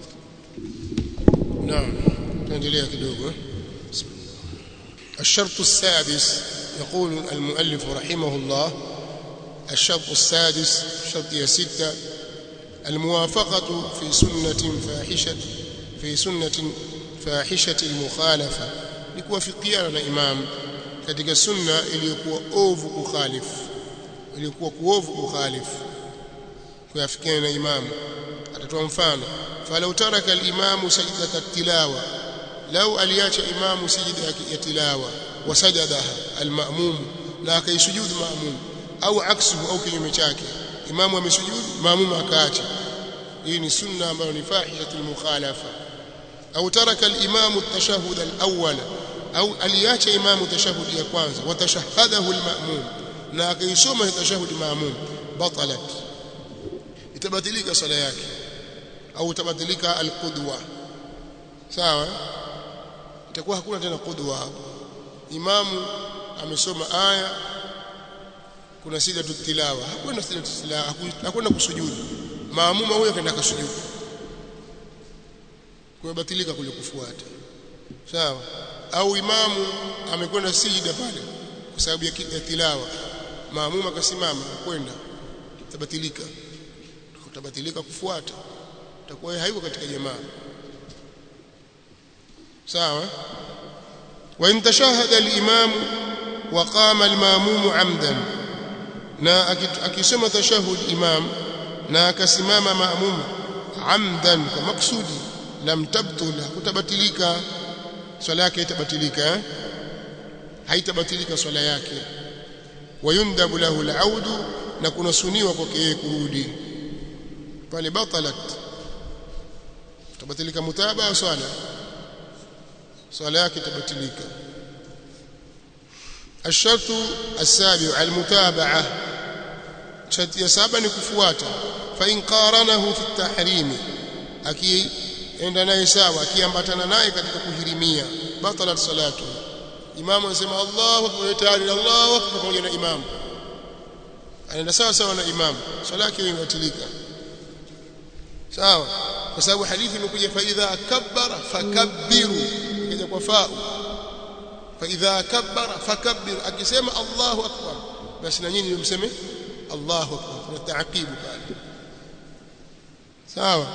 نعم تنجليها كدوغو بسم الله الشرط السادس يقول المؤلف رحمه الله الشرط السادس شرط يا ستة الموافقة في سنة فاحشة في سنة فاحشة المخالفة لكوافقيانا na imam katika sunna iliyokuwa ovu kukhalifu iliyokuwa kuovu kukhalifu kuyafikiana na imamu atatoa mfano falau taraka al-imamu sajdata tilawa lau aliacha imamu sijida ya tilawa wasajadaha al-ma'mum na akaisujudu ma'mum au aksuhu au kinyume chake imamu amesujudu ma'mum akaacha hii ni sunna ambayo ni fahishatul mukhalafa au taraka al-imamu at-tashahhud al-awwal au aliacha imamu tashahhud ya kwanza watashahhadahu al-ma'mum na akaisoma tashahhud ma'mum batalat itabatilika sala yake au itabatilika alqudwa sawa itakuwa hakuna tena qudwa hapo imamu amesoma aya kuna sida tilawa hakuna sida tilawa hakuna kusujudu maamuma huyo kaenda kusujudu kubatilika kule kufuata sawa au imamu amekwenda sijida pale kwa sababu ya tilawa maamuma akasimama kwenda itabatilika utabatilika kufuata utakuwa haiko katika jamaa sawa wa in tashahada al-imam wa qama al-ma'mum 'amdan na akisema tashahud imam na akasimama ma'mum 'amdan kwa maksudi lam tabtul kutabatilika swala yake itabatilika haitabatilika swala yake wayundabu lahu al-'audu na kunasuniwa kwake yeye kurudi pale batalat tabatilika mutaba au swala swala yake tabatilika الشرط السابع المتابعة شرط ya saba ni kufuata fa in qaranahu fi at-tahrim aki enda naye sawa akiambatana naye katika kuhirimia batalat salatu imamu anasema Allahu akbar tayari Allahu akbar pamoja na imamu anaenda sawa sawa na imamu swala yake imebatilika sawa kwa sababu hadithi imekuja fa idha kabbara fakabbiru ikaja kwa fa fa idha kabbara fakabbir akisema Allahu akbar basi na nyinyi mseme Allahu akbar kuna taakibu pale sawa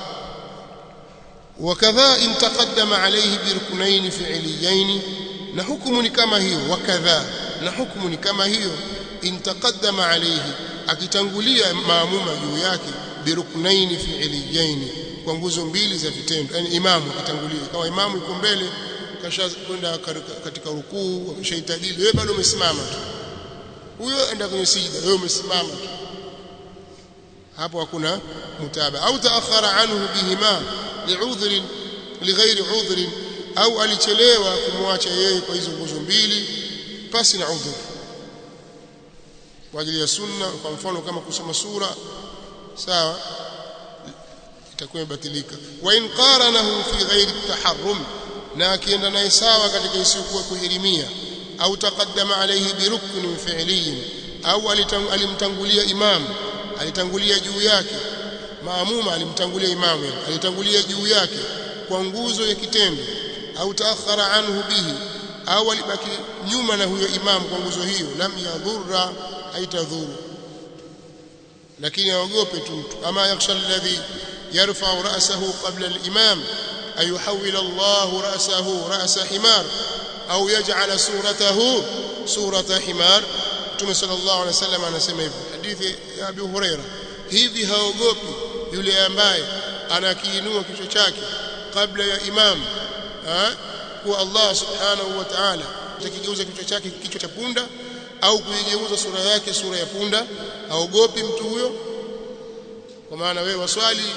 وكذا ان تقدم عليه بركنين فعليين na hukumu ni kama hiyo wakadha na hukumu ni kama hiyo in taqaddama alayhi akitangulia maamuma juu yake biruknaini fi'liyaini kwa nguzo mbili za vitendo yani imamu akitangulia kama imamu yuko mbele kasha kwenda katika rukuu ameshaitadili wewe bado umesimama tu huyo enda kwenye sijda wewe umesimama tu hapo hakuna mutaba au taakhara anhu bihima li'udhrin lighairi udhrin au alichelewa kumwacha yeye kwa hizo nguzo mbili pasi na udhur kwa ajili ya sunna kwa mfano kama kusoma sura sawa itakuwa imebatilika wa in qaranahu fi ghairi taharrum na akienda naye sawa katika isiyokuwa kuhirimia au taqaddama alayhi bi ruknin fi'liyin au alimtangulia imam alitangulia juu yake maamuma alimtangulia imamu alitangulia juu yake kwa nguzo ya kitendo au taakhara anhu bihi au alibaki nyuma na huyo imam kwa nguzo hiyo lam yadhurra haitadhuru lakini aogope tu mtu ama yakhsha alladhi yarfa'u ra'sahu qabla al-imam ay yuhawwil Allah ra'sahu ra'sa himar au yaj'ala suratahu surata himar Mtume sallallahu alaihi wasallam anasema hivi hadithi ya Abu Huraira hivi haogopi yule ambaye anakiinua kichwa chake kabla ya imam kuwa Allah subhanahu wa ta'ala atakigeuza kichwa chake kichwa cha punda au kuigeuza sura yake sura ya punda aogopi mtu huyo kwa maana wewe waswali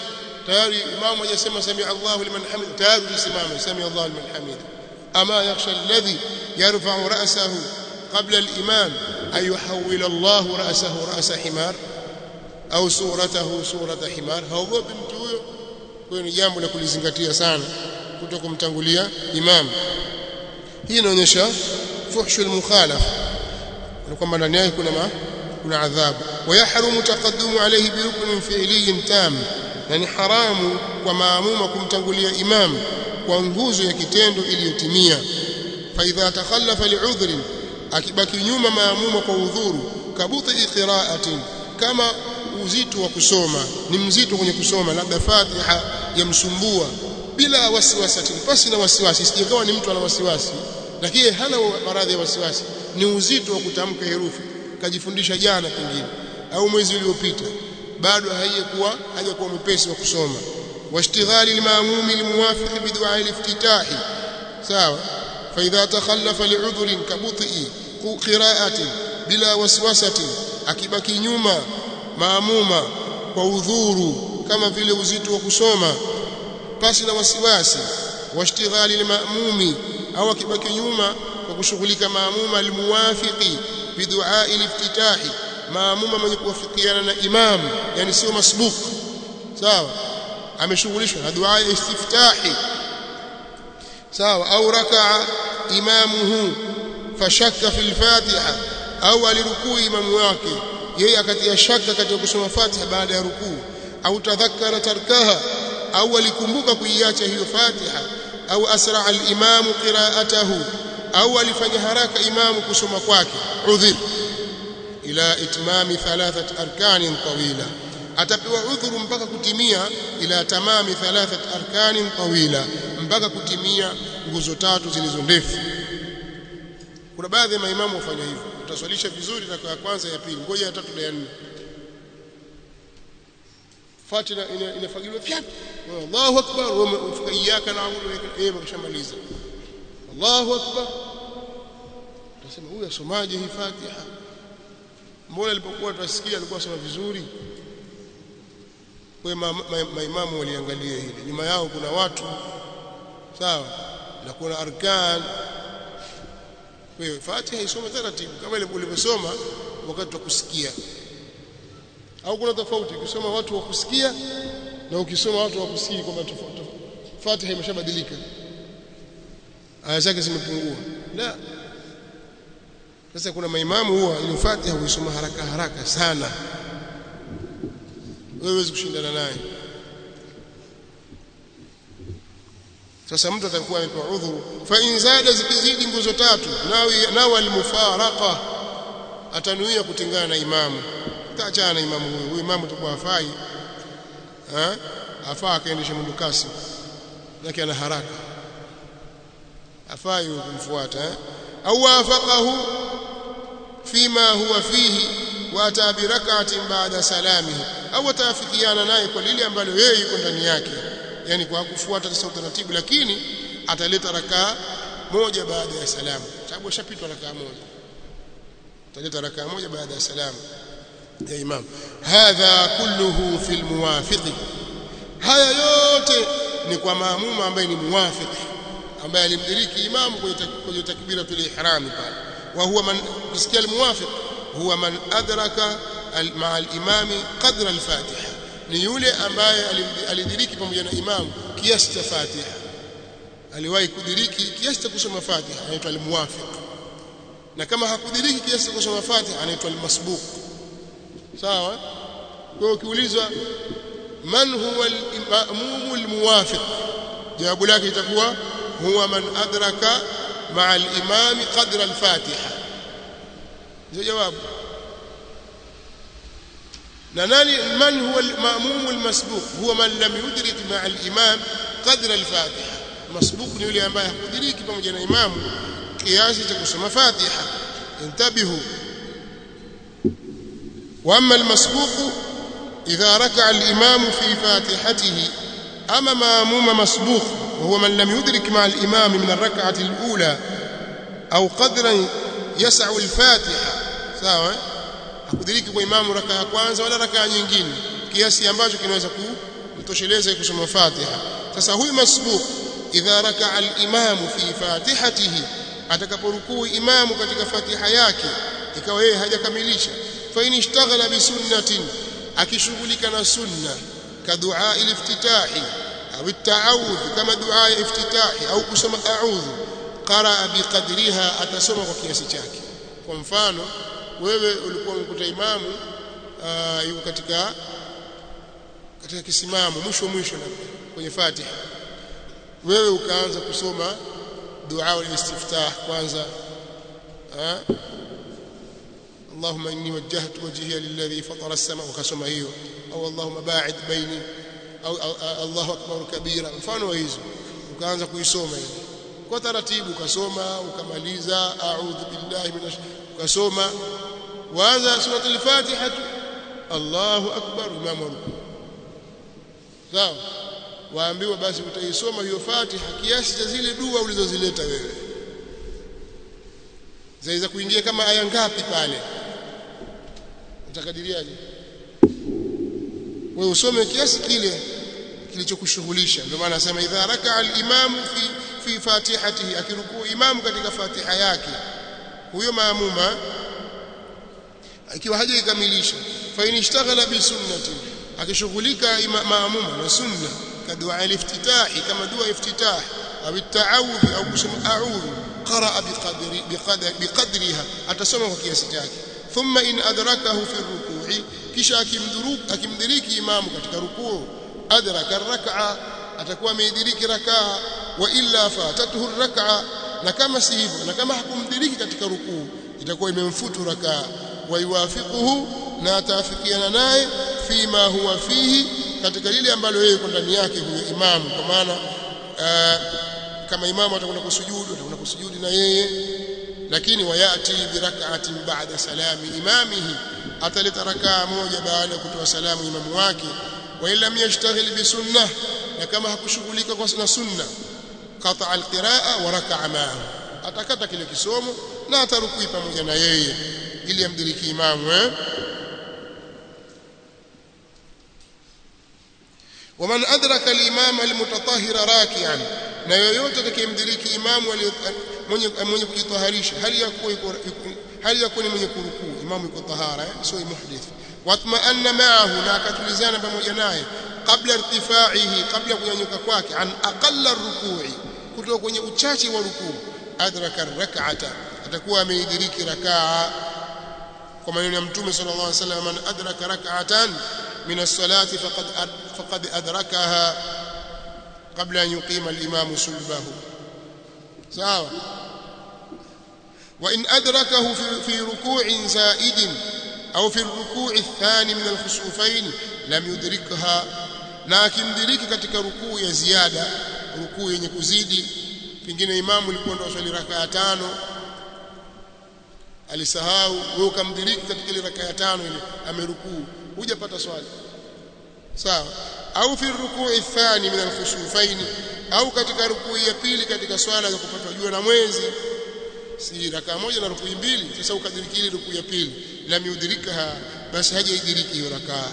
tayari imamu hajasema sami Allahu liman hamida tayari ulisimama sami Allahu liman hamida ama yakhsha alladhi yarfa'u ra'sahu qabla al-imam ay yuhawwil Allahu ra'sahu ra'sa himar au suratahu surata himar haogopi mtu huyo kwa ni jambo la kulizingatia sana kutokumtangulia imam hii inaonyesha fuhshul mukhalaf kwamba ndani yake kuna ma, kuna adhabu wayahrumu taqaddumu alayhi bi ruknin fi'liyin tam na ni haramu kwa maamuma kumtangulia imam kwa nguzo ya kitendo iliyotimia fa idha takhallafa li'udhrin akibaki nyuma maamuma kwa udhuru kabuti qira'atin kama uzito wa kusoma ni mzito kwenye kusoma labda Fatiha yamsumbua bila wasiwasi pasi na wasiwasi sijakawa ni mtu ana wasiwasi lakini hana maradhi ya wasiwasi ni uzito wa kutamka herufi kajifundisha jana pengine au mwezi uliopita bado haijakuwa hajakuwa mwepesi wa kusoma washtighali limaamumi limuwafiq bidua aliftitahi sawa fa idha takhallafa li'udhrin kabuti qira'atin bila waswasatin akibaki nyuma maamuma kwa udhuru kama vile uzito wa kusoma pasi na wasiwasi washtighali limaamumi au akibaki nyuma kwa kushughulika maamuma almuwafiqi bidua aliftitahi maamuma mwenye kuwafikiana na imam yani sio masbuk sawa ameshughulishwa na dua ya istiftahi sawa au rakaa imamuhu fashakka fil fatiha au alirukuu imamu wake yeye akatia shaka katika kusoma fatiha baada ya rukuu au tadhakkara tarkaha au alikumbuka kuiacha hiyo fatiha au asra al-imamu qira'atahu au alifanya haraka imamu kusoma kwake udhur ila itmami thalathat arkanin tawila atapewa udhuru mpaka kutimia ila tamami thalathat arkanin tawila mpaka kutimia nguzo tatu zilizo ndefu kuna baadhi ya maimamu wafanya hivyo utaswalisha vizuri na ya kwanza ya pili ngoja ya tatu na ya nne Fatiha inafagiliwa fyap Allahu akbar umefika iyyaka na'budu yeye mkishamaliza Allahu akbar utasema huyu asomaje hii Fatiha mbona alipokuwa tunasikia alikuwa asoma vizuri kwa maimamu waliangalia hili nyuma yao kuna watu sawa na kuna arkan kwa hiyo Fatiha isome taratibu kama ile ulivyosoma wakati wa kusikia au kuna tofauti ukisoma watu wa kusikia na ukisoma watu wa kusikii kwamba Fatiha imeshabadilika aya zake zimepungua la sasa kuna maimamu huwa ile Fatiha huisoma haraka haraka sana wewe huwezi kushindana naye sasa mtu atakuwa amepewa udhuru fa in zada zikizidi nguzo tatu nawi nawa almufaraqa atanuia kutengana na imamu taachana na imamu huyu huyu imamu atakuwa afai eh afaa akaendesha mwendo kasi yake ana haraka afai kumfuata eh au wafaqahu fima huwa fihi wa ata bi rak'atin ba'da salamihi au atafikiana naye kwa lile ambalo yeye yuko ndani yake yani kwa kufuata sasa utaratibu lakini ataleta rakaa moja baada ya salamu sababu ashapitwa rakaa moja ataleta rakaa moja baada ya salamu ya imam hadha kulluhu fi almuwafiq haya yote ni kwa maamuma ambaye ni muwafiq ambaye alimdiriki imamu kwenye takbiratul ihram pale wa huwa man kisikia almuwafiq huwa man adraka ma'a al-imami qadra al-fatiha ni yule ambaye alidiriki pamoja na imamu kiasi cha Fatiha aliwahi kudiriki kiasi cha kusoma Fatiha anaitwa al-muwafiq na kama hakudiriki kiasi cha kusoma Fatiha anaitwa al-masbuq sawa kwa hiyo ukiulizwa man huwa al-imam al-muwafiq jawabu lake itakuwa huwa man adraka ma'a al-imam qadra al-Fatiha ndio jawabu na nani man huwa al-ma'mum al-masbuq huwa man lam yudrik ma'a al-imam qadra al-fatiha masbuq ni yule ambaye hakudiriki pamoja na imamu kiasi cha kusoma fatiha intabihu wa amma al-masbuq idha raka'a al-imam fi fatihatihi ama ma'mum masbuq وهو من لم يدرك مع الإمام من الركعة الأولى أو قدرا يسع الفاتحة سواء hakudiriki kwa imamu raka ya kwanza wala raka nyingine kiasi ambacho kinaweza kutosheleza kusoma Fatiha sasa huyu masbuq idha raka'a al-imamu fi fatihatihi atakaporukuu imamu katika Fatiha yake ikawa yeye hajakamilisha fa in ishtaghala bi sunnatin akishughulika na sunna ka dua al-iftitahi au at-ta'awudh kama dua ya iftitahi au kusoma a'udhu qaraa biqadriha atasoma kwa kiasi chake kwa mfano wewe ulikuwa umekuta imamu uh, yuko katika katika kisimamo mwisho mwisho na kwenye Fatiha wewe ukaanza kusoma dua al-istiftah kwanza اللهم إني وجهت وجهي للذي فطر السماء وكسم هيو أو اللهم باعد بيني أو, أو, أو الله أكبر كبيرا mfano hizo ukaanza kuisoma hiyo kwa taratibu ukasoma ukamaliza a'udhu billahi minash ukasoma waanza sura al-Fatiha Allahu akbar imamu ruku sawa waambiwa basi utaisoma hiyo Fatiha kiasi cha zile dua ulizozileta wewe zaweza kuingia kama aya ngapi pale utakadiriaje wewe usome kiasi kile kilichokushughulisha ndio maana nasema idha raka al-imamu fi fi fatihatihi akirukuu imamu katika fatiha yake huyo maamuma ikiwa hajaikamilisha fa in ishtaghala bi sunnati akishughulika maamuma na sunna kadua al-iftitahi kama dua iftitah au at-ta'awudh au kusema a'udhu قرأ بقدر بقدر بقدرها atasoma kwa kiasi chake thumma in adrakahu fi ruku'i kisha akimdhuruku akimdiriki imamu katika rukuu adraka rak'a atakuwa ameidiriki rak'a wa illa fatatuhu rak'a na kama si hivyo na kama hakumdiriki katika rukuu itakuwa imemfutu rak'a wa yuwafiquhu na ataafikiana naye fima huwa fihi katika lile ambalo yeye yuko ndani yake huyo imamu kwa maana kama imamu atakwenda kusujudu atakwenda kusujudi na yeye lakini wayati birak'atin ba'da salami imamihi ataleta rakaa moja baada ya kutoa salamu imamu wake wa lam yashtaghil bi sunnah na kama hakushughulika kwa na sunna qata alqiraa wa raka'a ma'ahu atakata kile kisomo na atarukui pamoja na yeye ili amdiriki imamu eh ومن أدرك الإمام المتطهر راكعا na yoyote atakayemdiriki imamu mwenye mwenye kujitaharisha hali ya kuwa hali ya kuwa ni mwenye kurukuu imamu yuko tahara sio muhdith watma'anna ma'ahu na akatulizana pamoja naye kabla irtifaihi kabla kunyanyuka kwake an aqalla ruku'i kutoka kwenye uchache wa rukuu adraka rak'ata atakuwa ameidiriki rakaa kwa maneno ya mtume sallallahu alaihi wasallam man adraka rak'atan min as-salati faqad faqad adrakaha قبل أن يقيم الإمام سلبه سواء وإن أدركه في, في ركوع زائد أو في الركوع الثاني من الخسوفين لم يدركها لكن درiki katika rukuu ya ziada rukuu yenye kuzidi pengine imamu ilikuwa ndo swali rakaa tano alisahau wewe ukamdiriki katika ile rakaa tano ile amerukuu hujapata swali sawa au fi rukuu athani min alkhusufain au katika rukuu ya pili katika swala za kupatwa jua na mwezi si rakaa moja na rukuu mbili sasa ukadiriki ile rukuu ya pili lam yudrikaha basi hajaidiriki hiyo rakaa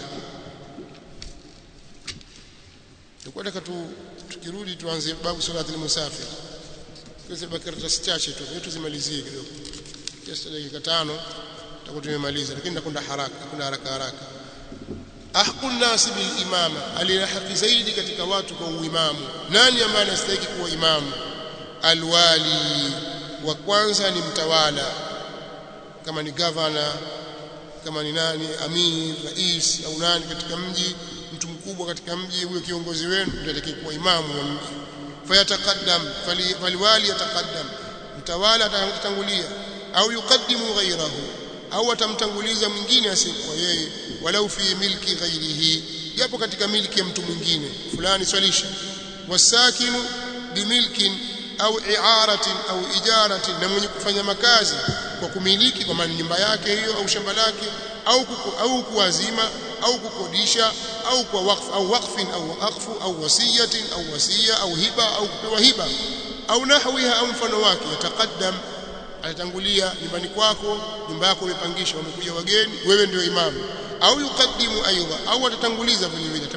tukwenda tu tukirudi tuanze babu salati al-musafir tuweze karatasi chache tu yetu zimalizie kidogo kiasi dakika tano tutakuwa tumemaliza lakini nakwenda haraka kuna haraka haraka ahqu nasi bil imama alina haki zaidi katika watu kwa uimamu nani ambaye anastahili kuwa imamu alwali wa kwanza ni mtawala kama ni governor kama ni nani amir rais au nani katika mji mtu mkubwa katika mji huyo kiongozi wenu ndiye kuwa imamu wa mji fayataqaddam faliwali yataqaddam mtawala atatangulia au yukaddimu ghayrahu au atamtanguliza mwingine asiyekuwa yeye walau fi milki ghairihi japo katika milki ya mtu mwingine fulani swalisha wasakinu bimilkin au i'aratin au ijaratin na mwenye kufanya makazi kwa kumiliki kwa maana nyumba yake hiyo au shamba lake au kuku, au kuwazima au kukodisha au kwa wakfu au wakfin au waqfu au wasiyatin au wasiya au hiba au kupewa hiba au nahwiha au mfano wake yataqaddam atatangulia nyumbani kwako nyumba yako umepangisha wamekuja wageni wewe ndio imamu au yukaddimu aidha au atatanguliza vile vile atamweka mtu mwingine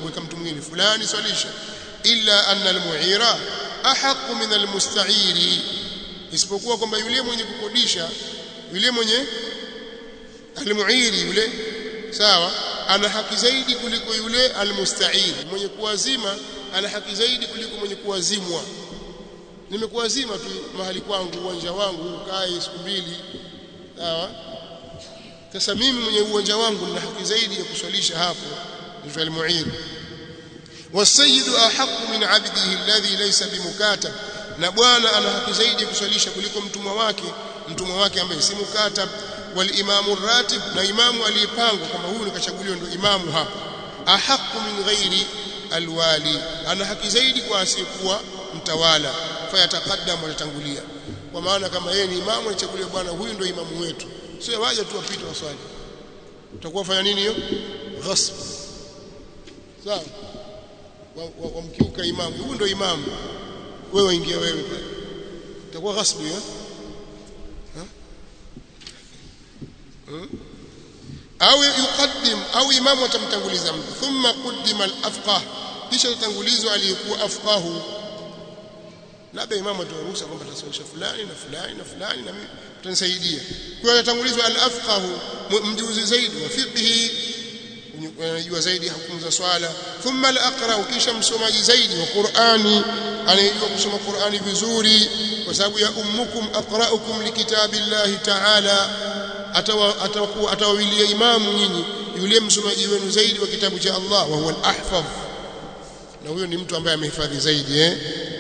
mwingine fulani swalisha illa anna almu'ira ahqqu min almusta'iri isipokuwa kwamba yule mwenye kukodisha yule mwenye almu'iri yule sawa ana haki zaidi kuliko yule almusta'ir mwenye kuwazima ana haki zaidi kuliko mwenye kuwazimwa nimekuwazima tu mahali kwangu uwanja wangu ukae siku mbili sawa sasa mimi mwenye uwanja wangu nina haki zaidi ya kuswalisha hapo ndio almu'ir والسيد أحق من عبده الذي ليس بمكاتب na bwana ana haki zaidi ya kuswalisha kuliko mtumwa wake mtumwa wake ambaye si mukatab wal imamu ratib na imamu aliyepangwa kama huyu nikachaguliwa ndio imamu hapa ahaqu min ghairi alwali ana haki zaidi kwa asiyekuwa mtawala fayataqaddam atatangulia kwa maana kama yeye ni imamu alichaguliwa bwana huyu ndio imamu wetu sio waje tu wapite waswali utakuwa fanya nini hiyo ghasb sawa wamkiuka imamu huyu ndio imamu wewe ingia wewe pale itakuwa ghasbu hiyo au yuqaddim au imamu atamtanguliza mtu thumma qaddima al-afqah kisha tutangulizwa aliyekuwa afqahu labda imamu ataruhusa kwamba tasawisha fulani na fulani na fulani na mimi utanisaidia kwa hiyo atangulizwa al-afqahu mjuzi zaidi wa fiqhi anajua zaidi hukumu za swala thumma al-aqra kisha msomaji zaidi wa Qur'ani anayejua kusoma Qur'ani vizuri kwa sababu ya ummukum aqra'ukum likitabillahi ta'ala atawakuwa atawawilia imamu nyinyi yule msomaji wenu zaidi wa kitabu cha Allah wa huwa al-ahfaz na huyo ni mtu ambaye amehifadhi zaidi eh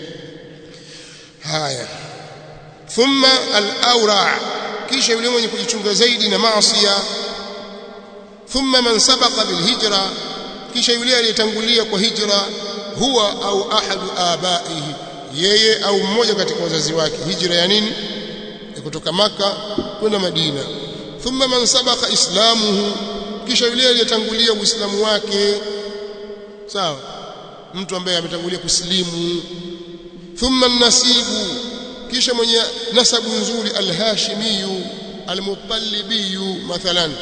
haya thumma al-awra kisha yule mwenye kujichunga zaidi na maasiya thumma man sabaqa bil hijra kisha yule aliyetangulia kwa hijra huwa au ahadu abaihi yeye au mmoja katika wazazi wake hijra ya nini ya kutoka maka kwenda madina thumma man sabaqa islamuhu kisha yule aliyetangulia uislamu wake sawa mtu ambaye ametangulia kusilimu thumma nasibu kisha mwenye nasabu nzuri alhashimiyu almutalibiyu mathalan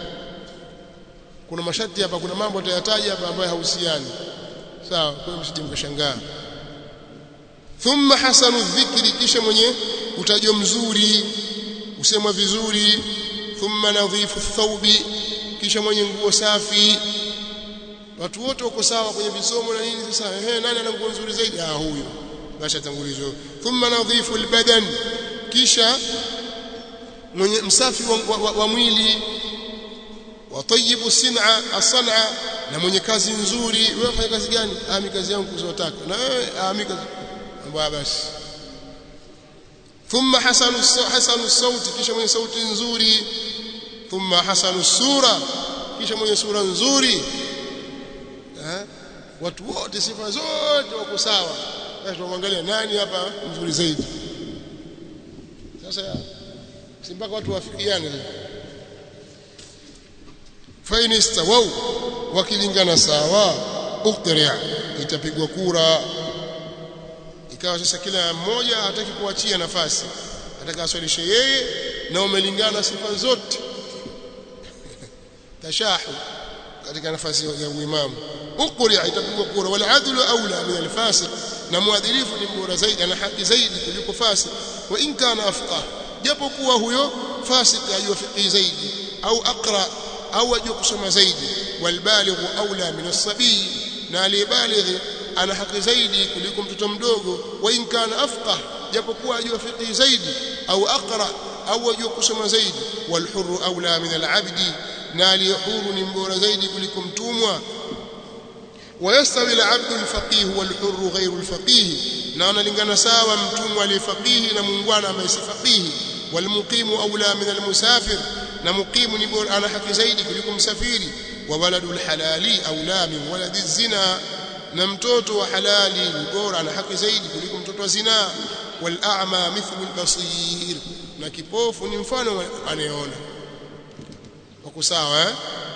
kuna masharti hapa kuna mambo atayataja hapa ambayo hahusiani sawa kwa hiyo msije mkashangaa thumma hasanu dhikri kisha mwenye utajo mzuri usemwa vizuri thumma nadhifu thawbi kisha mwenye nguo safi watu wote wako sawa kwenye visomo na nini sasa ehe nani ana nguo nzuri zaidi ah huyo basi atangulizwa thumma nadhifu albadan kisha mwenye msafi wa, wa, wa mwili watayibu sin'a as-san'a na mwenye kazi nzuri wewe fanya kazi gani ah mimi kazi yangu kuzotaka na wewe ah mimi kazi mbaya basi thumma hasanu hasanu sauti kisha mwenye sauti nzuri thumma hasanu sura kisha mwenye sura nzuri eh watu wote sifa zote wako sawa basi tuangalia nani hapa mzuri zaidi sasa si mpaka watu wafikiane fain istawau wakilingana sawa uqtari' itapigwa kura ikawa sasa kila mmoja hataki kuachia nafasi ataka aswalishe yeye na umelingana sifa zote tashahu katika nafasi ya uimamu uqtari' itapigwa kura wal adlu aula min al fasiq na muadilifu ni bora zaidi ana haki zaidi kuliko fasik wa in kana afqah japo kuwa huyo fasik ajua fiqhi zaidi au aqra au ajua kusoma zaidi walbalighu aula min as-sabi na aliyebalighi ana haki zaidi kuliko mtoto mdogo wa in kana afqah japo kuwa ajua fiqhi zaidi au aqra au ajua kusoma zaidi walhurru aula min al-abdi na aliyehuru ni mbora zaidi kuliko mtumwa ويستوي العبد الفقيه والحر غير الفقيه na analingana sawa mtumwa aliyefaqihi na muungwana ambaye si faqihi walmuqimu aula min almusafir na muqimu ni bora ana haki zaidi kuliko msafiri wa waladul halali aula min waladi zina na mtoto wa halali ni bora ana haki zaidi kuliko mtoto wa zina wal a'ma mithlu albasir na kipofu ni mfano anayeona wako sawa eh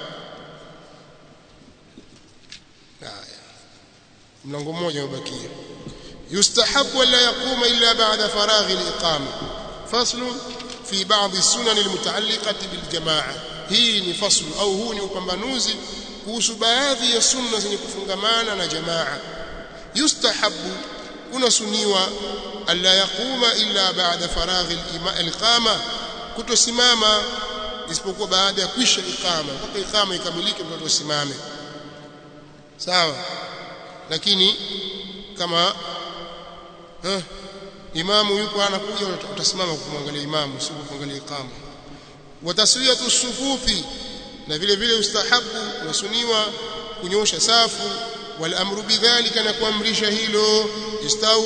mlango mmoja umebakia yustahabu la yakuma illa ba'da faraghi al-iqama fasl fi ba'd as-sunan al-muta'alliqati bil jamaa hii ni fasl au huu ni upambanuzi kuhusu baadhi ya sunna zenye kufungamana na jamaa yustahabu kuna suniwa alla yaquma illa ba'da faraghi al-iqama kutosimama isipokuwa baada ya kwisha iqama mpaka iqama ikamilike mtu asimame sawa lakini kama eh, imamu yuko anakuja utasimama kumwangalia imamu sio kuangalia iqama wa taswiyatu sufufi na vile vile ustahabu wasuniwa kunyosha safu wal amru bidhalika na kuamrisha hilo istau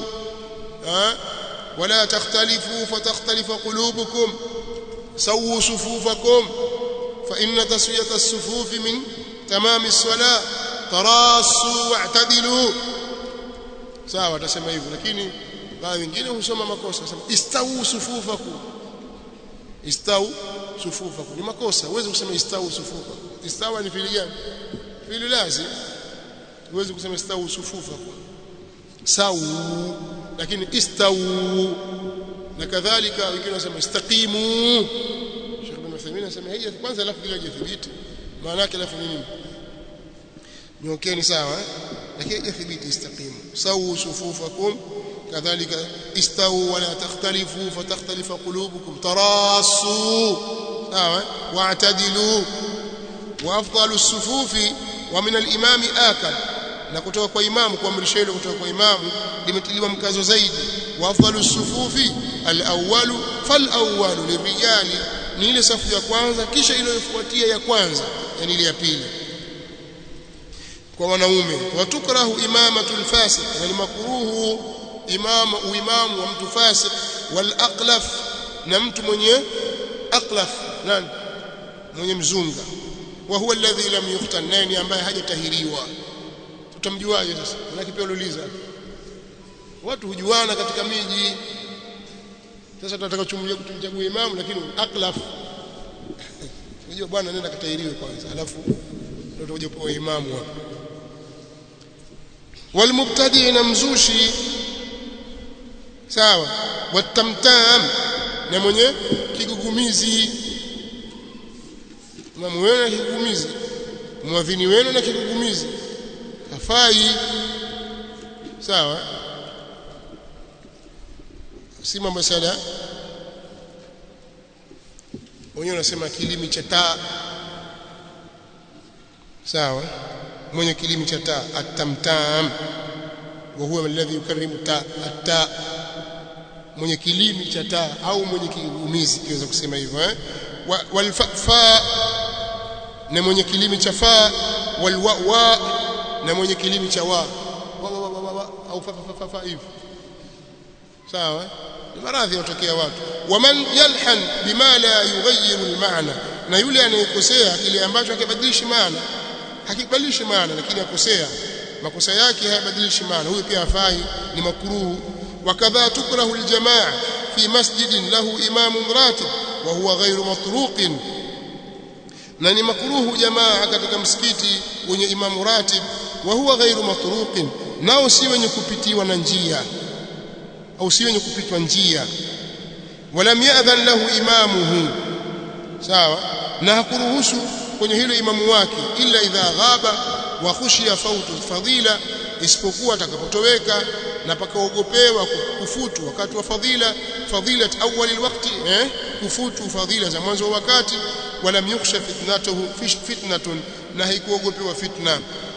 wala takhtalifu fatakhtalifa qulubukum sawu sufufakum fa inna taswiyata as-sufuf min tamam as-salah tarasu wa'tadilu sawa atasema hivyo lakini baadhi wengine husoma makosa sema istau sufufakum istau sufufakum ni makosa uweze kusema istau sufufakum istawa ni fili gani fili lazim uweze kusema istau sufufakum sau lakini istau na kadhalika wengine wanasema istaqimu Sheikh Ibn Uthaymeen anasema hija kwanza alafu kile hajathibiti maana yake alafu ni nini nyokeni sawa lakini hajathibiti istaqimu sau sufufakum كذلك استووا ولا تختلفوا فتختلف قلوبكم تراصوا واعتدلوا وافضل الصفوف ومن الامام آكل na kutoka kwa imamu kuamrisha hilo kutoka kwa imamu limetiliwa mkazo zaidi wa afdalu sufufi al-awwalu fal-awwalu lirijali ni ile safu ya kwanza kisha iliyofuatia ya kwanza yani ile ya pili kwa wanaume watukrahu imamatul fasiq na ni makruhu imama uimamu wa mtu fasik wal aqlaf na mtu mwenye aqlaf nani mwenye mzunga wa huwa alladhi lam yuqtan nani ambaye hajatahiriwa tutamjuaje sasa maana pia uliuliza watu hujuana katika miji sasa tunataka tumchague kutumchagua imamu lakini aqlaf unajua bwana nenda katahiriwe kwanza alafu ndio utakuja kwa imamu hapo walmubtadi na mzushi sawa watamtam na mwenye kigugumizi imamu wenu na kigugumizi mwadhini wenu na kigugumizi hafai sawa si mambo sana wenyewe unasema kilimi cha taa sawa mwenye kilimi cha taa atamtam wa huwa alladhi yukarrimu taa ataa mwenye kilimi cha taa au mwenye kigumizi kiweza kusema hivyo eh walfa na mwenye kilimi cha fa walwa na mwenye kilimi cha wa au fa fa fa hivi sawa ni maradhi yanatokea watu waman yalhan bima la yughayyiru almaana na yule anayekosea kile ambacho hakibadilishi maana hakibadilishi maana lakini akosea makosa yake hayabadilishi maana huyu pia afai ni makruhu wakadha tukrahu aljamaa fi masjidin lahu imamun ratib wa huwa ghayru matruqin na ni makruhu jamaa katika msikiti wenye imamu ratib wa huwa ghayru matruqin nao si wenye kupitiwa na njia au si wenye kupitwa njia walam ya'dhan lahu imamuhu sawa na hakuruhusu kwenye hilo imamu wake illa idha ghaba wa khushiya fautu fadila isipokuwa atakapotoweka na pakaogopewa kufutu wakati wa fadhila fadhilat awwal alwaqti eh kufutu fadhila za mwanzo wa wakati wala yukhsha fitnatuhu fitnatun na haikuogopewa fitna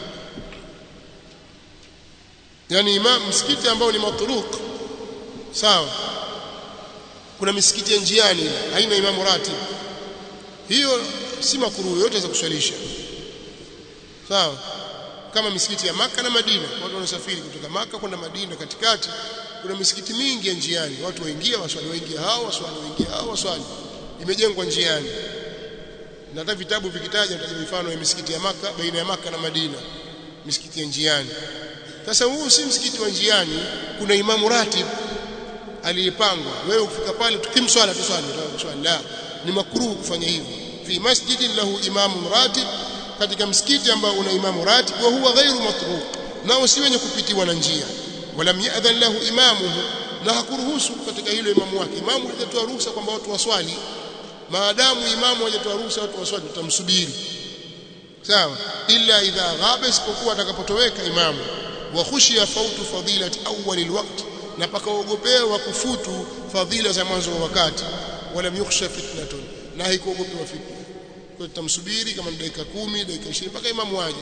yani imam msikiti ambao ni matruq sawa kuna misikiti ya njiani haina imamu ratib hiyo si makruhu yote za kuswalisha sawa kama misikiti ya maka na Madina watu wanasafiri kutoka maka kwenda Madina katikati kuna misikiti mingi ya njiani watu waingia waswali waingia hao waswali waingia hao waswali imejengwa njiani na hata vitabu vikitaja vitaja mifano ya misikiti ya maka baina ya maka na Madina misikiti ya njiani sasa huu si msikiti wa njiani kuna imamu ratib aliyepangwa wewe ukifika pale tukimswala tu swali swali la ni makruhu kufanya hivyo fi masjidin lahu imamun ratib katika msikiti ambao una imamu ratib wa huwa ghairu matruq nao si wenye kupitiwa na njia walam ya'dhan lahu imamuhu na hakuruhusu katika hilo imamu wake imamu hajatoa ruhusa kwamba watu waswali maadamu imamu hajatoa ruhusa watu waswali tutamsubiri sawa illa idha ghaba isipokuwa atakapotoweka imamu wa khushiya fautu fadilati awwal alwaqt na pakaogopewa kufutu fadhila za mwanzo wa wakati wala yukhsha fitnatun na haikuogopewa fitna kwa tutamsubiri kama ni dakika 10 dakika 20 mpaka imamu aje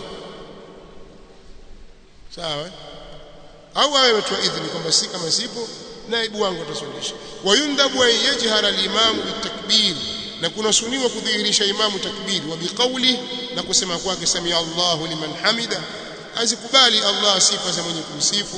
sawa au awe ametoa idhini kwamba si kama sipo naibu wangu ataswalisha wayundabu an yajhara al-imamu bitakbir na kunasuniwa kudhihirisha imamu takbiri wa biqauli na kusema kwake samia Allahu liman hamida azikubali Allah sifa za mwenye kumsifu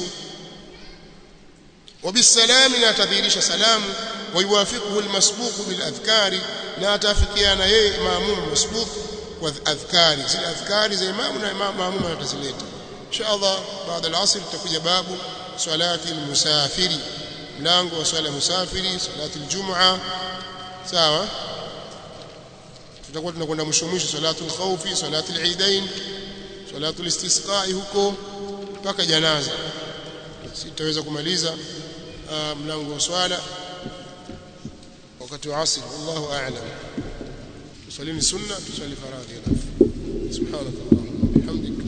وبالسلام لا تدhihirisha salamu ويوافقه المسبوق بالاذكار لا تافقيana yeye maamum masbuq kwa adhkari zile adhkari za imamu na maamum atazileta insha Allah baada al-asr tutakuja babu salati al-musafiri mlango wa swala musafiri salati al-jum'a sawa tutakuwa tunakwenda mwisho mwisho salatu al-khawfi salatu al-eidain salatu al-istisqa huko mpaka janaza sitaweza kumaliza mlango wa swala wakati wa asr wallahu a'lam tusalini sunna tusali faradhi alafu subhanakallahumma bihamdika